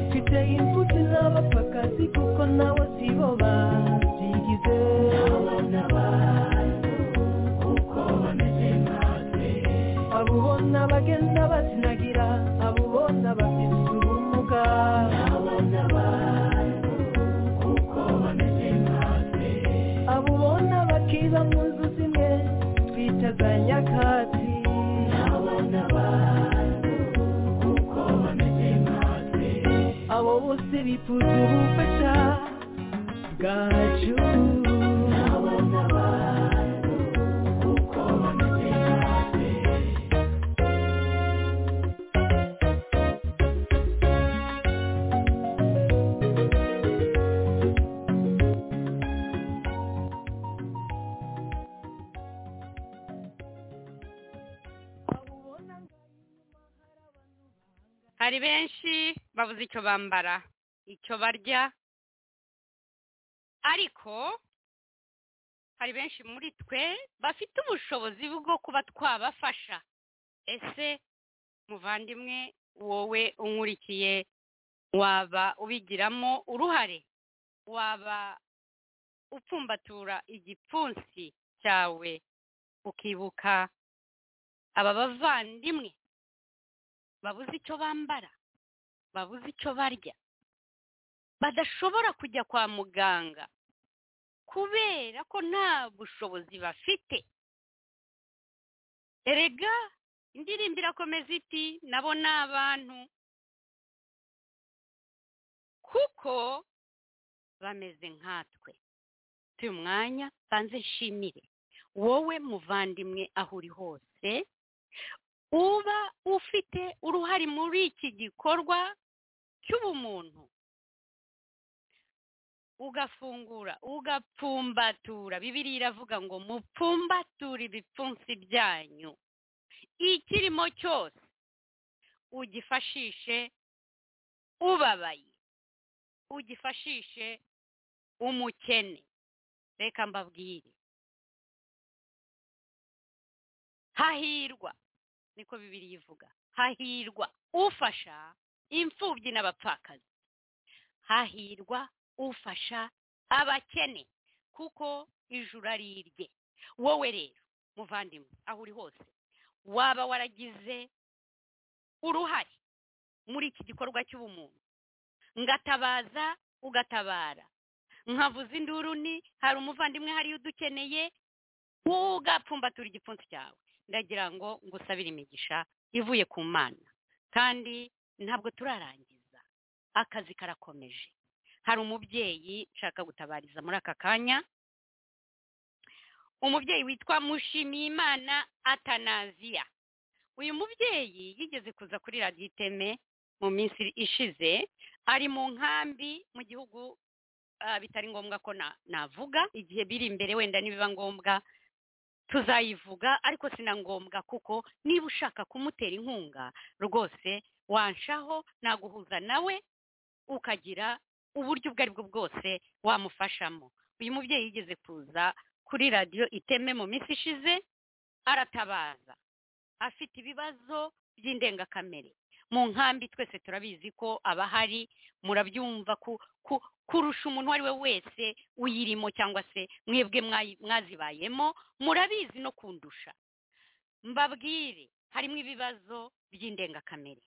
mfite imfubyi n'abapfakazi kuko nabo si bo babyigize abo ubona bagenda bazinagira abo ubona bafite ubumuga abo ubona bakiba mu nzu zimwe twita za nyakatsi abo bose bifuza ubufasha bwacu hari benshi babuze icyo bambara icyo barya ariko hari benshi muri twe bafite ubushobozi bwo kuba twabafasha ese muvandimwe wowe unkurikiye waba ubigiramo uruhare waba upfumbatura igipfunsi cyawe ukibuka aba bavandimwe babuze icyo bambara babuze icyo barya badashobora kujya kwa muganga kubera ko nta bushobozi bafite erega indirimbo irakomeza iti nabo ni abantu kuko bameze nkatwe tuyu mwanya banze nshimire wowe muvandimwe aho uri hose uba ufite uruhare muri iki gikorwa cy'ubumuntu ugafungura ugapfumbatura bibiri iravuga ngo mupfumbature ibipfunsi byanyu ikirimo cyose ugifashishe ubabaye ugifashishe umukene reka mbabwire hahirwa niko bibiri ivuga hahirwa ufasha imfubyi n'abapfakazi hahirwa ufasha abakene kuko ijuru ari irye wowe rero muvandimwe aho uri hose waba waragize uruhare muri iki gikorwa cy'ubumuntu ngatabaza ugatabara nkavuza induru ni hari umuvandimwe hariyo udukeneye ugapfumbatura igipfunsi cyawe ndagira ngo ngusabire imigisha ivuye ku mana kandi ntabwo turarangiza akazi karakomeje hari umubyeyi nshaka gutabariza muri aka kanya umubyeyi witwa mushimiyimana atanaziya uyu mubyeyi yigeze kuza kuri radiyo iteme mu minsi ishize ari mu nkambi mu gihugu bitari ngombwa ko navuga igihe biri imbere wenda nibiba ngombwa tuzayivuga ariko si na ngombwa kuko niba ushaka kumutera inkunga rwose wanshaho naguhuza nawe ukagira uburyo ubwo ari bwo bwose wamufashamo uyu mubyeyi yigeze kuza kuri radiyo iteme mu minsi ishize aratabaza afite ibibazo by'indengakamere mu nkambi twese turabizi ko aba ahari murabyumva kurusha umuntu uwo ari we wese uyirimo cyangwa se mwebwe mwazibayemo murabizi no kundusha mbabwire harimo ibibazo by'indengakamere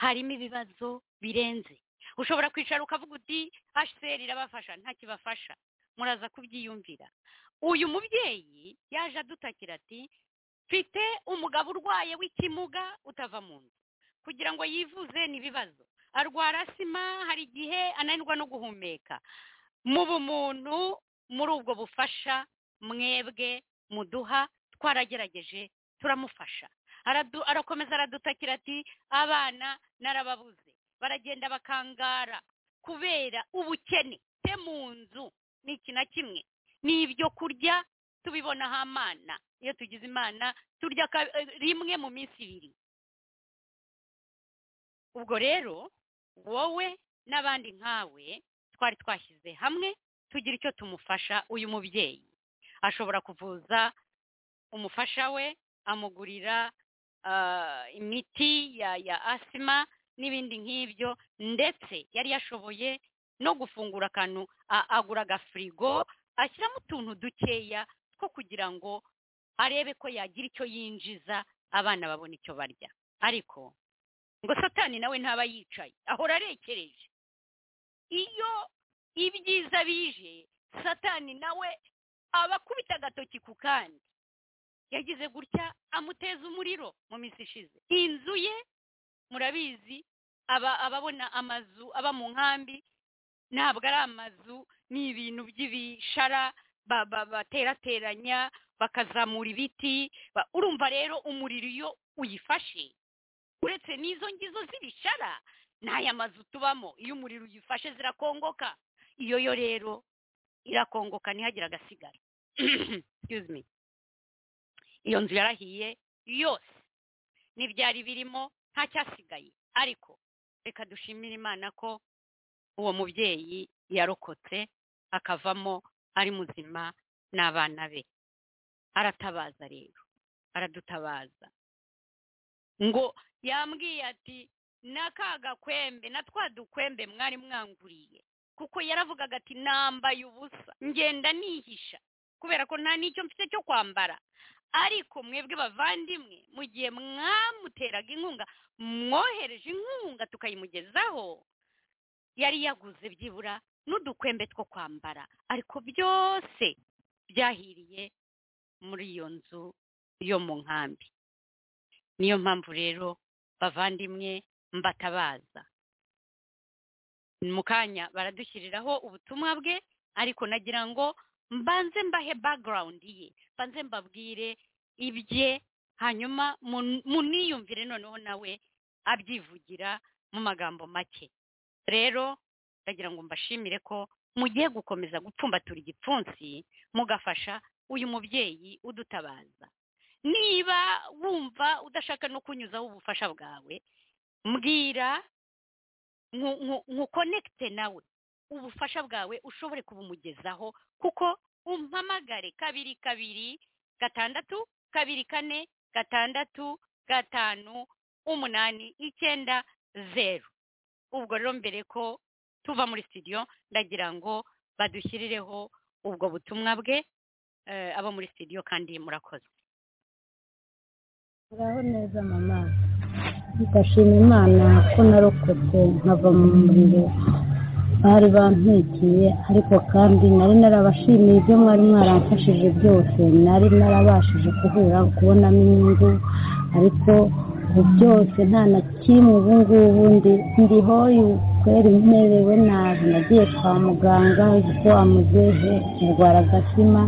harimo ibibazo birenze ushobora kwicara ukavuga uti hsr irabafasha nta kibafasha muraza kubyiyumvira uyu mubyeyi yaje adutakira ati mfite umugabo urwaye w'ikimuga utava mu nzu kugira ngo yivuze n'ibibazo arwara sima hari igihe ananirwa no guhumeka mu bumuntu muri ubwo bufasha mwebwe muduha twaragerageje turamufasha arakomeza aradutakira ati abana narababuze baragenda bakangara kubera ubukene te mu nzu ni iki na kimwe ni ibyo kurya tubibonaho amana iyo tugize imana turya rimwe mu minsi ibiri ubwo rero wowe n'abandi nkawe twari twashyize hamwe tugira icyo tumufasha uyu mubyeyi ashobora kuvuza umufasha we amugurira imiti ya asima n'ibindi nk'ibyo ndetse yari yashoboye no gufungura akantu agura agafirigo ashyiramo utuntu dukeya two kugira ngo arebe ko yagira icyo yinjiza abana babona icyo barya ariko ngo satani nawe ntaba yicaye ahora arekereje iyo ibyiza bije satani nawe aba akubita agatoki ku kandi yagize gutya amuteza umuriro mu minsi ishize inzu ye murabizi ababona amazu aba mu nkambi ntabwo ari amazu ni ibintu by'ibishara baterateranya bakazamura ibiti urumva rero umuriro iyo uyifashe uretse n'izo ngizo z'ibishara n'aya mazu tubamo iyo umuriro uyifashe zirakongoka iyo yo rero irakongoka ntihagire agasigara iyo nzu yarahiye yose n'ibyari birimo ntacyasigaye ariko reka dushimire imana ko uwo mubyeyi yarokotse akavamo ari muzima n'abana be aratabaza rero aradutabaza ngo yambwiye ati n'aka gakwembe na twa dukwembe mwari mwanguriye kuko yaravugaga ati nambaye ubusa ngenda nihisha kubera ko nta n'icyo mfite cyo kwambara ariko mwebwe bavandimwe mu gihe mwamuteraga inkunga mwohereje inkunga tukayimugezaho yari yaguze byibura n'udukwembe two kwambara ariko byose byahiriye muri iyo nzu yo mu nkambi niyo mpamvu rero bavandimwe mbatabaza mu kanya baradushyiriraho ubutumwa bwe ariko nagira ngo mbanze mbahe background ye mbanze mbabwire ibye hanyuma mun- muniyumvire noneho nawe abyivugira mu magambo make rero ndagira ngo mbashimire ko mugiye gukomeza gupfumbatura igipfunsi mugafasha uyu mubyeyi udutabaza niba wumva udashaka no kunyuzaho ubufasha bwawe mbwira nkukonekite nawe ubufasha bwawe ushobore kubumugezaho kuko umpamagare kabiri kabiri gatandatu kabiri kane gatandatu gatanu umunani icyenda zeru ubwo rero mbere ko tuva muri studio ndagira ngo badushyirireho ubwo butumwa bwe eh, abo muri studio kandi murakoze muraho neza mama ndashima imana ko narokotse nkava mu muriro bari bampikiye ariko kandi nari narabashimiye ibyo mwari mwaramfashije byose nari narabashije kuhura kubonamo inyungu ariko ubu byose nta na kimwe ubu ngubu ndi- ndiho kweri nterewe nabi nagiye kwa muganga igifu wamuzeje ndwara agatima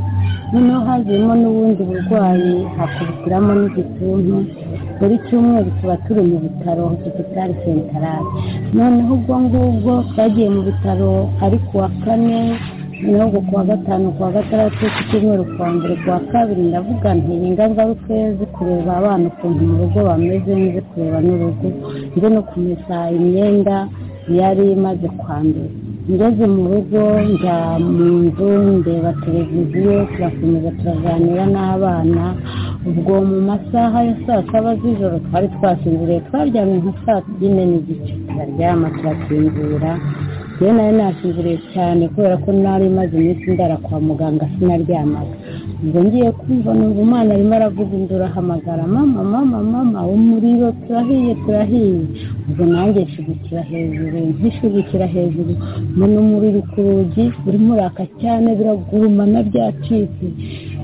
noneho haziyemo n'ubundi burwayi hakurikiramo n'igituntu buri cyumweru tuba turi mu bitaro hosipitari sentarari noneho ubwo ngubwo twagiye mu bitaro ari kuwa kane noneho kuwa gatanu kuwa gatandatu ku cyumweru kuwa mbere kuwa kabiri ndavuga nti ninga ngaruke zo kureba abana ukuntu mu rugo bameze nze kureba n'urugo nze no kumesa imyenda yari imaze kwandura ngeze mu rugo njya mu nzu ndeba televiziyo turakomeza turaganira n'abana ubwo mu masaha ya saa saba z'ijoro twari twasinziriye twaryamye nka saa yine n'igice turaryama turasinzira rero nari nasinziriye cyane kubera ko nari maze iminsi ndara kwa muganga sinaryamaga ubwo ngiye kumva numva umwana arimo aravuga induru ahamagara mama mama mama umuriro turahiye turahiye ubwo nanjye nshigukira hejuru nkishigukira hejuru mbona umuriro ku rugi urimo uraka cyane biragurumana byacitse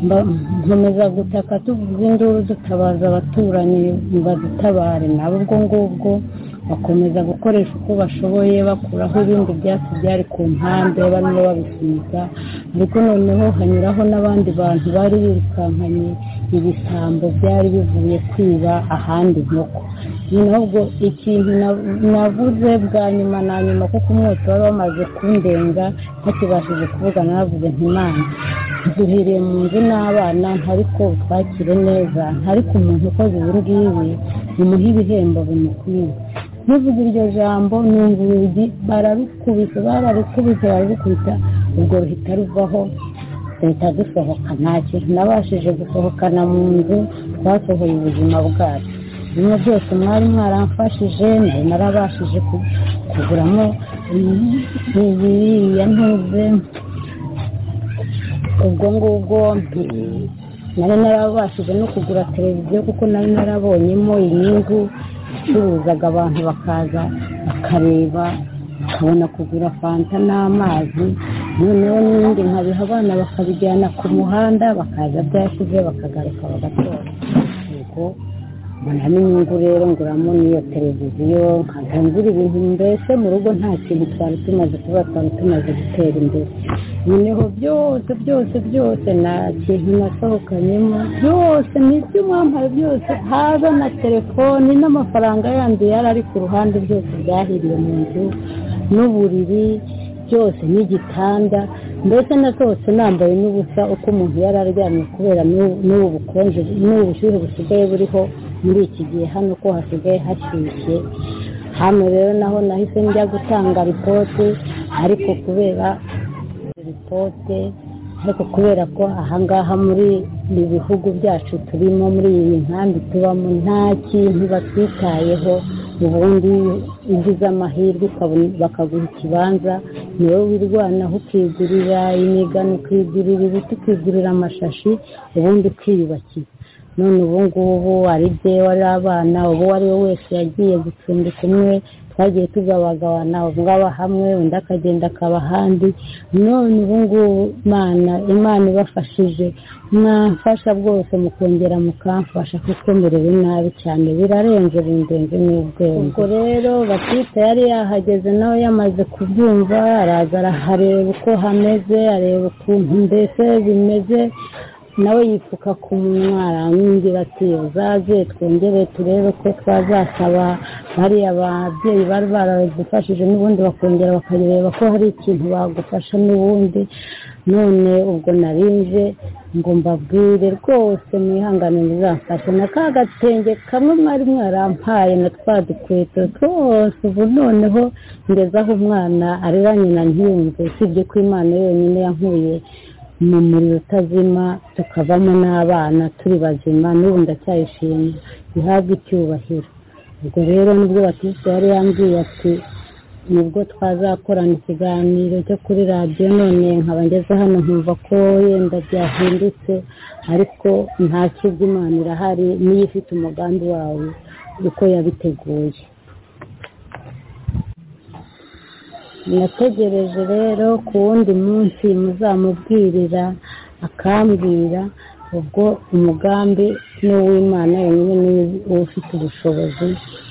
mba- nkomeza gutaka tuvuza induru dutabaza abaturanyi ngo badutabare nabo ubwo ngubwo bakomeza gukoresha uko bashoboye bakuraho ibindi byatsi byari ku mpande barimo babisiga ariko noneho hanyuraho n'abandi bantu bari birukankanye ibisambo byari bivuye kwiba ahandi inkoko noneho ubwo ikintu na- navuze bwa nyuma na nyuma kuko umwotsi wari wamaze kundenga ntakibashije kuvugana navuze ntimana duhiriye mu nzu n'abana ntariko twakire neza ntariko umuntu ukoze ibi ngibi bimuha ibihembo bimukwiye ntuvuge iryo jambo numva urugi bararukubise bararukubise bararukubita ubwo ruhita ruvaho duhita dusohoka nta kintu nabashije gusohokana mu nzu twasohoye ubuzima bwacu bimwe byose mwari mwaramfashije nari narabashije ku- kuguramo ibiriya ntuze ubwo ngubwo mm, nari narabashije no kugura televiziyo kuko nari narabonyemo inyungu icuruzaga abantu bakaza bakareba bakabona kugura fanta n'amazi noneho n'ibindi nkabiha abana bakabijyana ku muhanda bakaza byashize bakagaruka bagatora ubwo mbonamo inyungu rero nguramo n'iyo televiziyo nkagangura ibintu mbese mu rugo nta kintu twari tumaze kuba twari tumaze gutera imbere noneho byose byose byose nta kintu nasohokanyemo byose ni ibyo mwambaye byose haza na telefoni n'amafaranga yandi yari ari ku ruhande byose byahiriye mu nzu n'uburiri byose n'igitanda mbese nasohotse nambaye n'ubusa uko umuntu yari aryamye kubera n'u- n'ubu bukonje n'ubu bushyuhe busigaye buriho muri iki gihe hano ko hasigaye hashyushye hano rero naho nahise njya gutanga ripoti ariko kubera ripoti ariko kubera ko ahangaha muri ibi bihugu byacu turimo muri iyi nkambi tubamo nta kintu batwitayeho ubundi ugize amahirwe ukabona- bakaguha ikibanza ni wowe wirwanaho ukigurira imigano ukigurira ibiti ukigurira amashashi ubundi ukiyubakira none ubu ngubu ari byewe ari abana ubu uwo ari we wese yagiye gucumbika umwe twagiye tugabagabana ubu ngabo hamwe undi akagenda akaba ahandi none ubu ngubu imana imana ibafashije mwamfasha bwose mukongera mukamfasha kuko merewe nabi cyane birarenze bindenze n'ubwenge ubwo rero batita yari yahageze nawe yamaze kubyumva araza arahareba uko hameze areba ukuntu mbese bimeze nawe yipfuka ku munwa aramwingira ati uzaze twongere turebe ko twazasaba bariya babyeyi bari baradufashije n'ubundi bakongera bakareba ko hari ikintu bagufasha n'ubundi none ubwo narinje ngo mbabwire rwose mwihangane muzamfashe na ka gatenge kamwe mwari mwarampaye na twa dukweto twose ubu noneho ngezaho umwana arera nyina ntiyumve usibye ko imana yonyine yankuye mu muriro utazima tukavamo n'abana turi bazima n'ubu ndacyayishimye bihabwe icyubahiro ubwo rero nibwo batiste yari yambwiye ati nibwo twazakorana ikiganiro cyo kuri radiyo none nkaba ngeze hano nkumva ko yenda byahindutse ariko nta kigo imana irahari niyo ifite umugambi wawe uko yabiteguye nategereje rero ku wundi munsi muzamubwirira akambwira ubwo umugambi ni uw'imana yonyine niwe uba ufite ubushobozi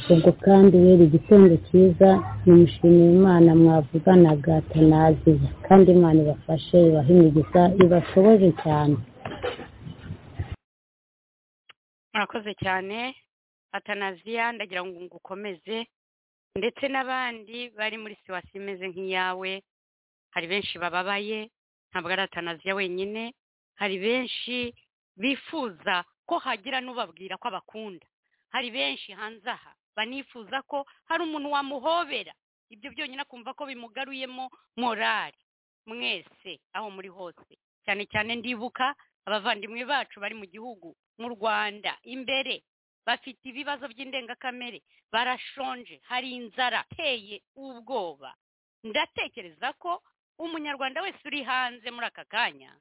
ubwo kandi rero igitondo cyiza nimushimira imana mwavuganaga tanaziya kandi imana ibafashe ibahe imigisha ibashoboje cyane murakoze cyane atanaziya ndagira ngo ngukomeze ndetse n'abandi bari muri siwasi imeze nk'iyawe hari benshi bababaye ntabwo ari atanaziya wenyine hari benshi bifuza ko hagira n'ubabwira ko abakunda hari benshi hanze aha banifuza ko hari umuntu wamuhobera ibyo byonyine akumva ko bimugaruyemo morali mwese aho muri hose cyane cyane ndibuka abavandimwe bacu bari mu gihugu mu rwanda imbere bafite ibibazo by'indengakamere barashonje hari inzara iteye ubwoba ndatekereza ko umunyarwanda wese uri hanze muri aka kanya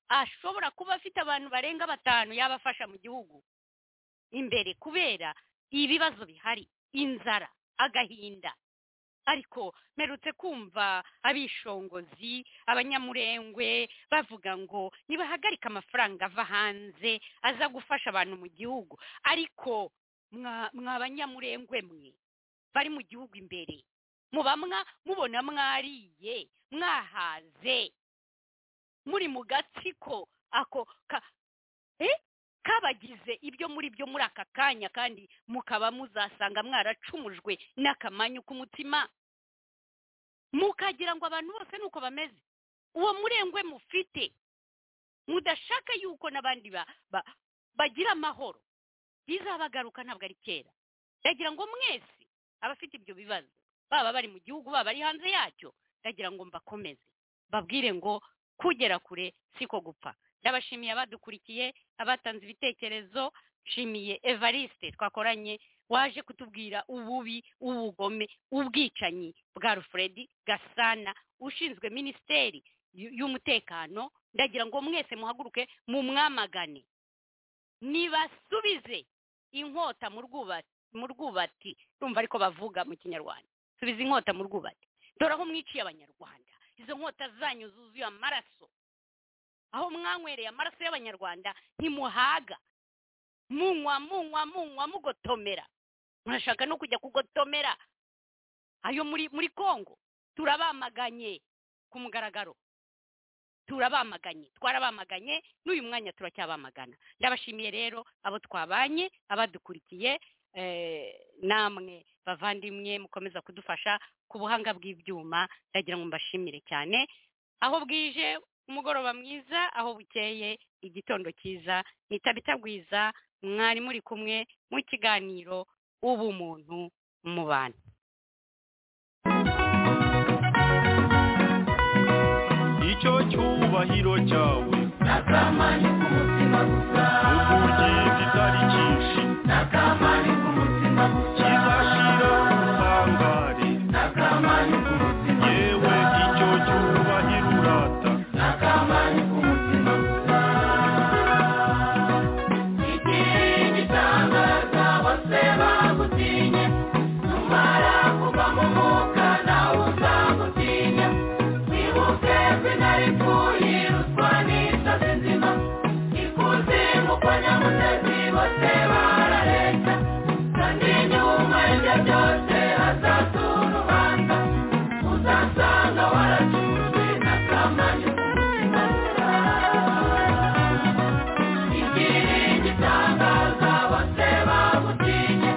ashobora kuba afite abantu barenga batanu yabafasha mu gihugu imbere kubera ibibazo bihari inzara agahinda ariko mperutse kumva abishongozi abanyamurengwe bavuga ngo nibahagarike amafaranga ava hanze aza gufasha abantu mu gihugu ariko mwa- mwa banyamurengwe mwe bari mu gihugu imbere muba mwa- mubona mwariye mwahaze muri mu gatsiko ako ka- eh? kabagize ibyo muri byo muri aka kanya kandi mukaba muzasanga mwaracumujwe n'akamanyu k'umutima mukagira ngo abantu bose nuko bameze uwo murengwe mufite mudashaka yuko n'abandi ba- ba- bagira amahoro bizabagaruka ntabwo ari kera ndagira ngo mwese abafite ibyo bibazo baba bari mu gihugu baba bari hanze yacyo ndagira ngo mbakomeze babwire ngo kugera kure siko gupfa ndabashimiye abadukurikiye abatanze ibitekerezo nshimiye evariste twakoranye waje kutubwira ububi ubugome ubwicanyi bwa rufuredi gasana ushinzwe minisiteri y'u- y'umutekano ndagira ngo mwese muhaguruke mumwamagane nibasubize inkota mu rwubati mu rwubati rumva ariko bavuga mu kinyarwanda subiza inkota mu rwubati dore aho mwiciye abanyarwanda izo nkota zanyu zuzuye amaraso aho mwanywereye amaraso y'abanyarwanda ntimuhaga munywa munywa munywa mugotomera murashaka no kujya kugotomera ayo muri muri congo turabamaganye ku mugaragaro turabamaganye twarabamaganye n'uyu mwanya turacyabamagana ndabashimiye rero abo twabanye abadukurikiye eh, namwe bavandimwe mukomeza kudufasha ku buhanga bw'ibyuma ndagira ngo mbashimire cyane aho bwije umugoroba mwiza aho bukeye igitondo cyiza nitabitagwiza mwari muri kumwe mu kiganiro ubumuntu mu bantu icyo icyo cyubahiro cyawe natamani kumutima gusa uburyo kitari cyinshi natamani kumutima gusa kizashira utangare natamani kumutima yewe icyo cyubahiro urata natamani kumutima gusa igihe gitangaza bose bagutinye numara kuva mu mwuka nawe uzamutinya wibuke izina ripfuye ruswa n'inzozi nzima ikuzimu kwa nyamutezi bose barareshya kandi nyuma y'ibyo byose hazatura urubanza uzasanga waracuzwe n'akamanye k'umutima igihe gitangaza bose bagutinye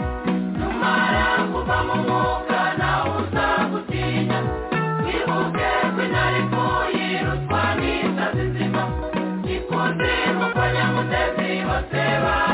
numara kuva mu mwuka nawe uzagutinya wibuke izina ripfuye ruswa n'inzozi nzima ikuzimu kwa nyamutezi bose barareshya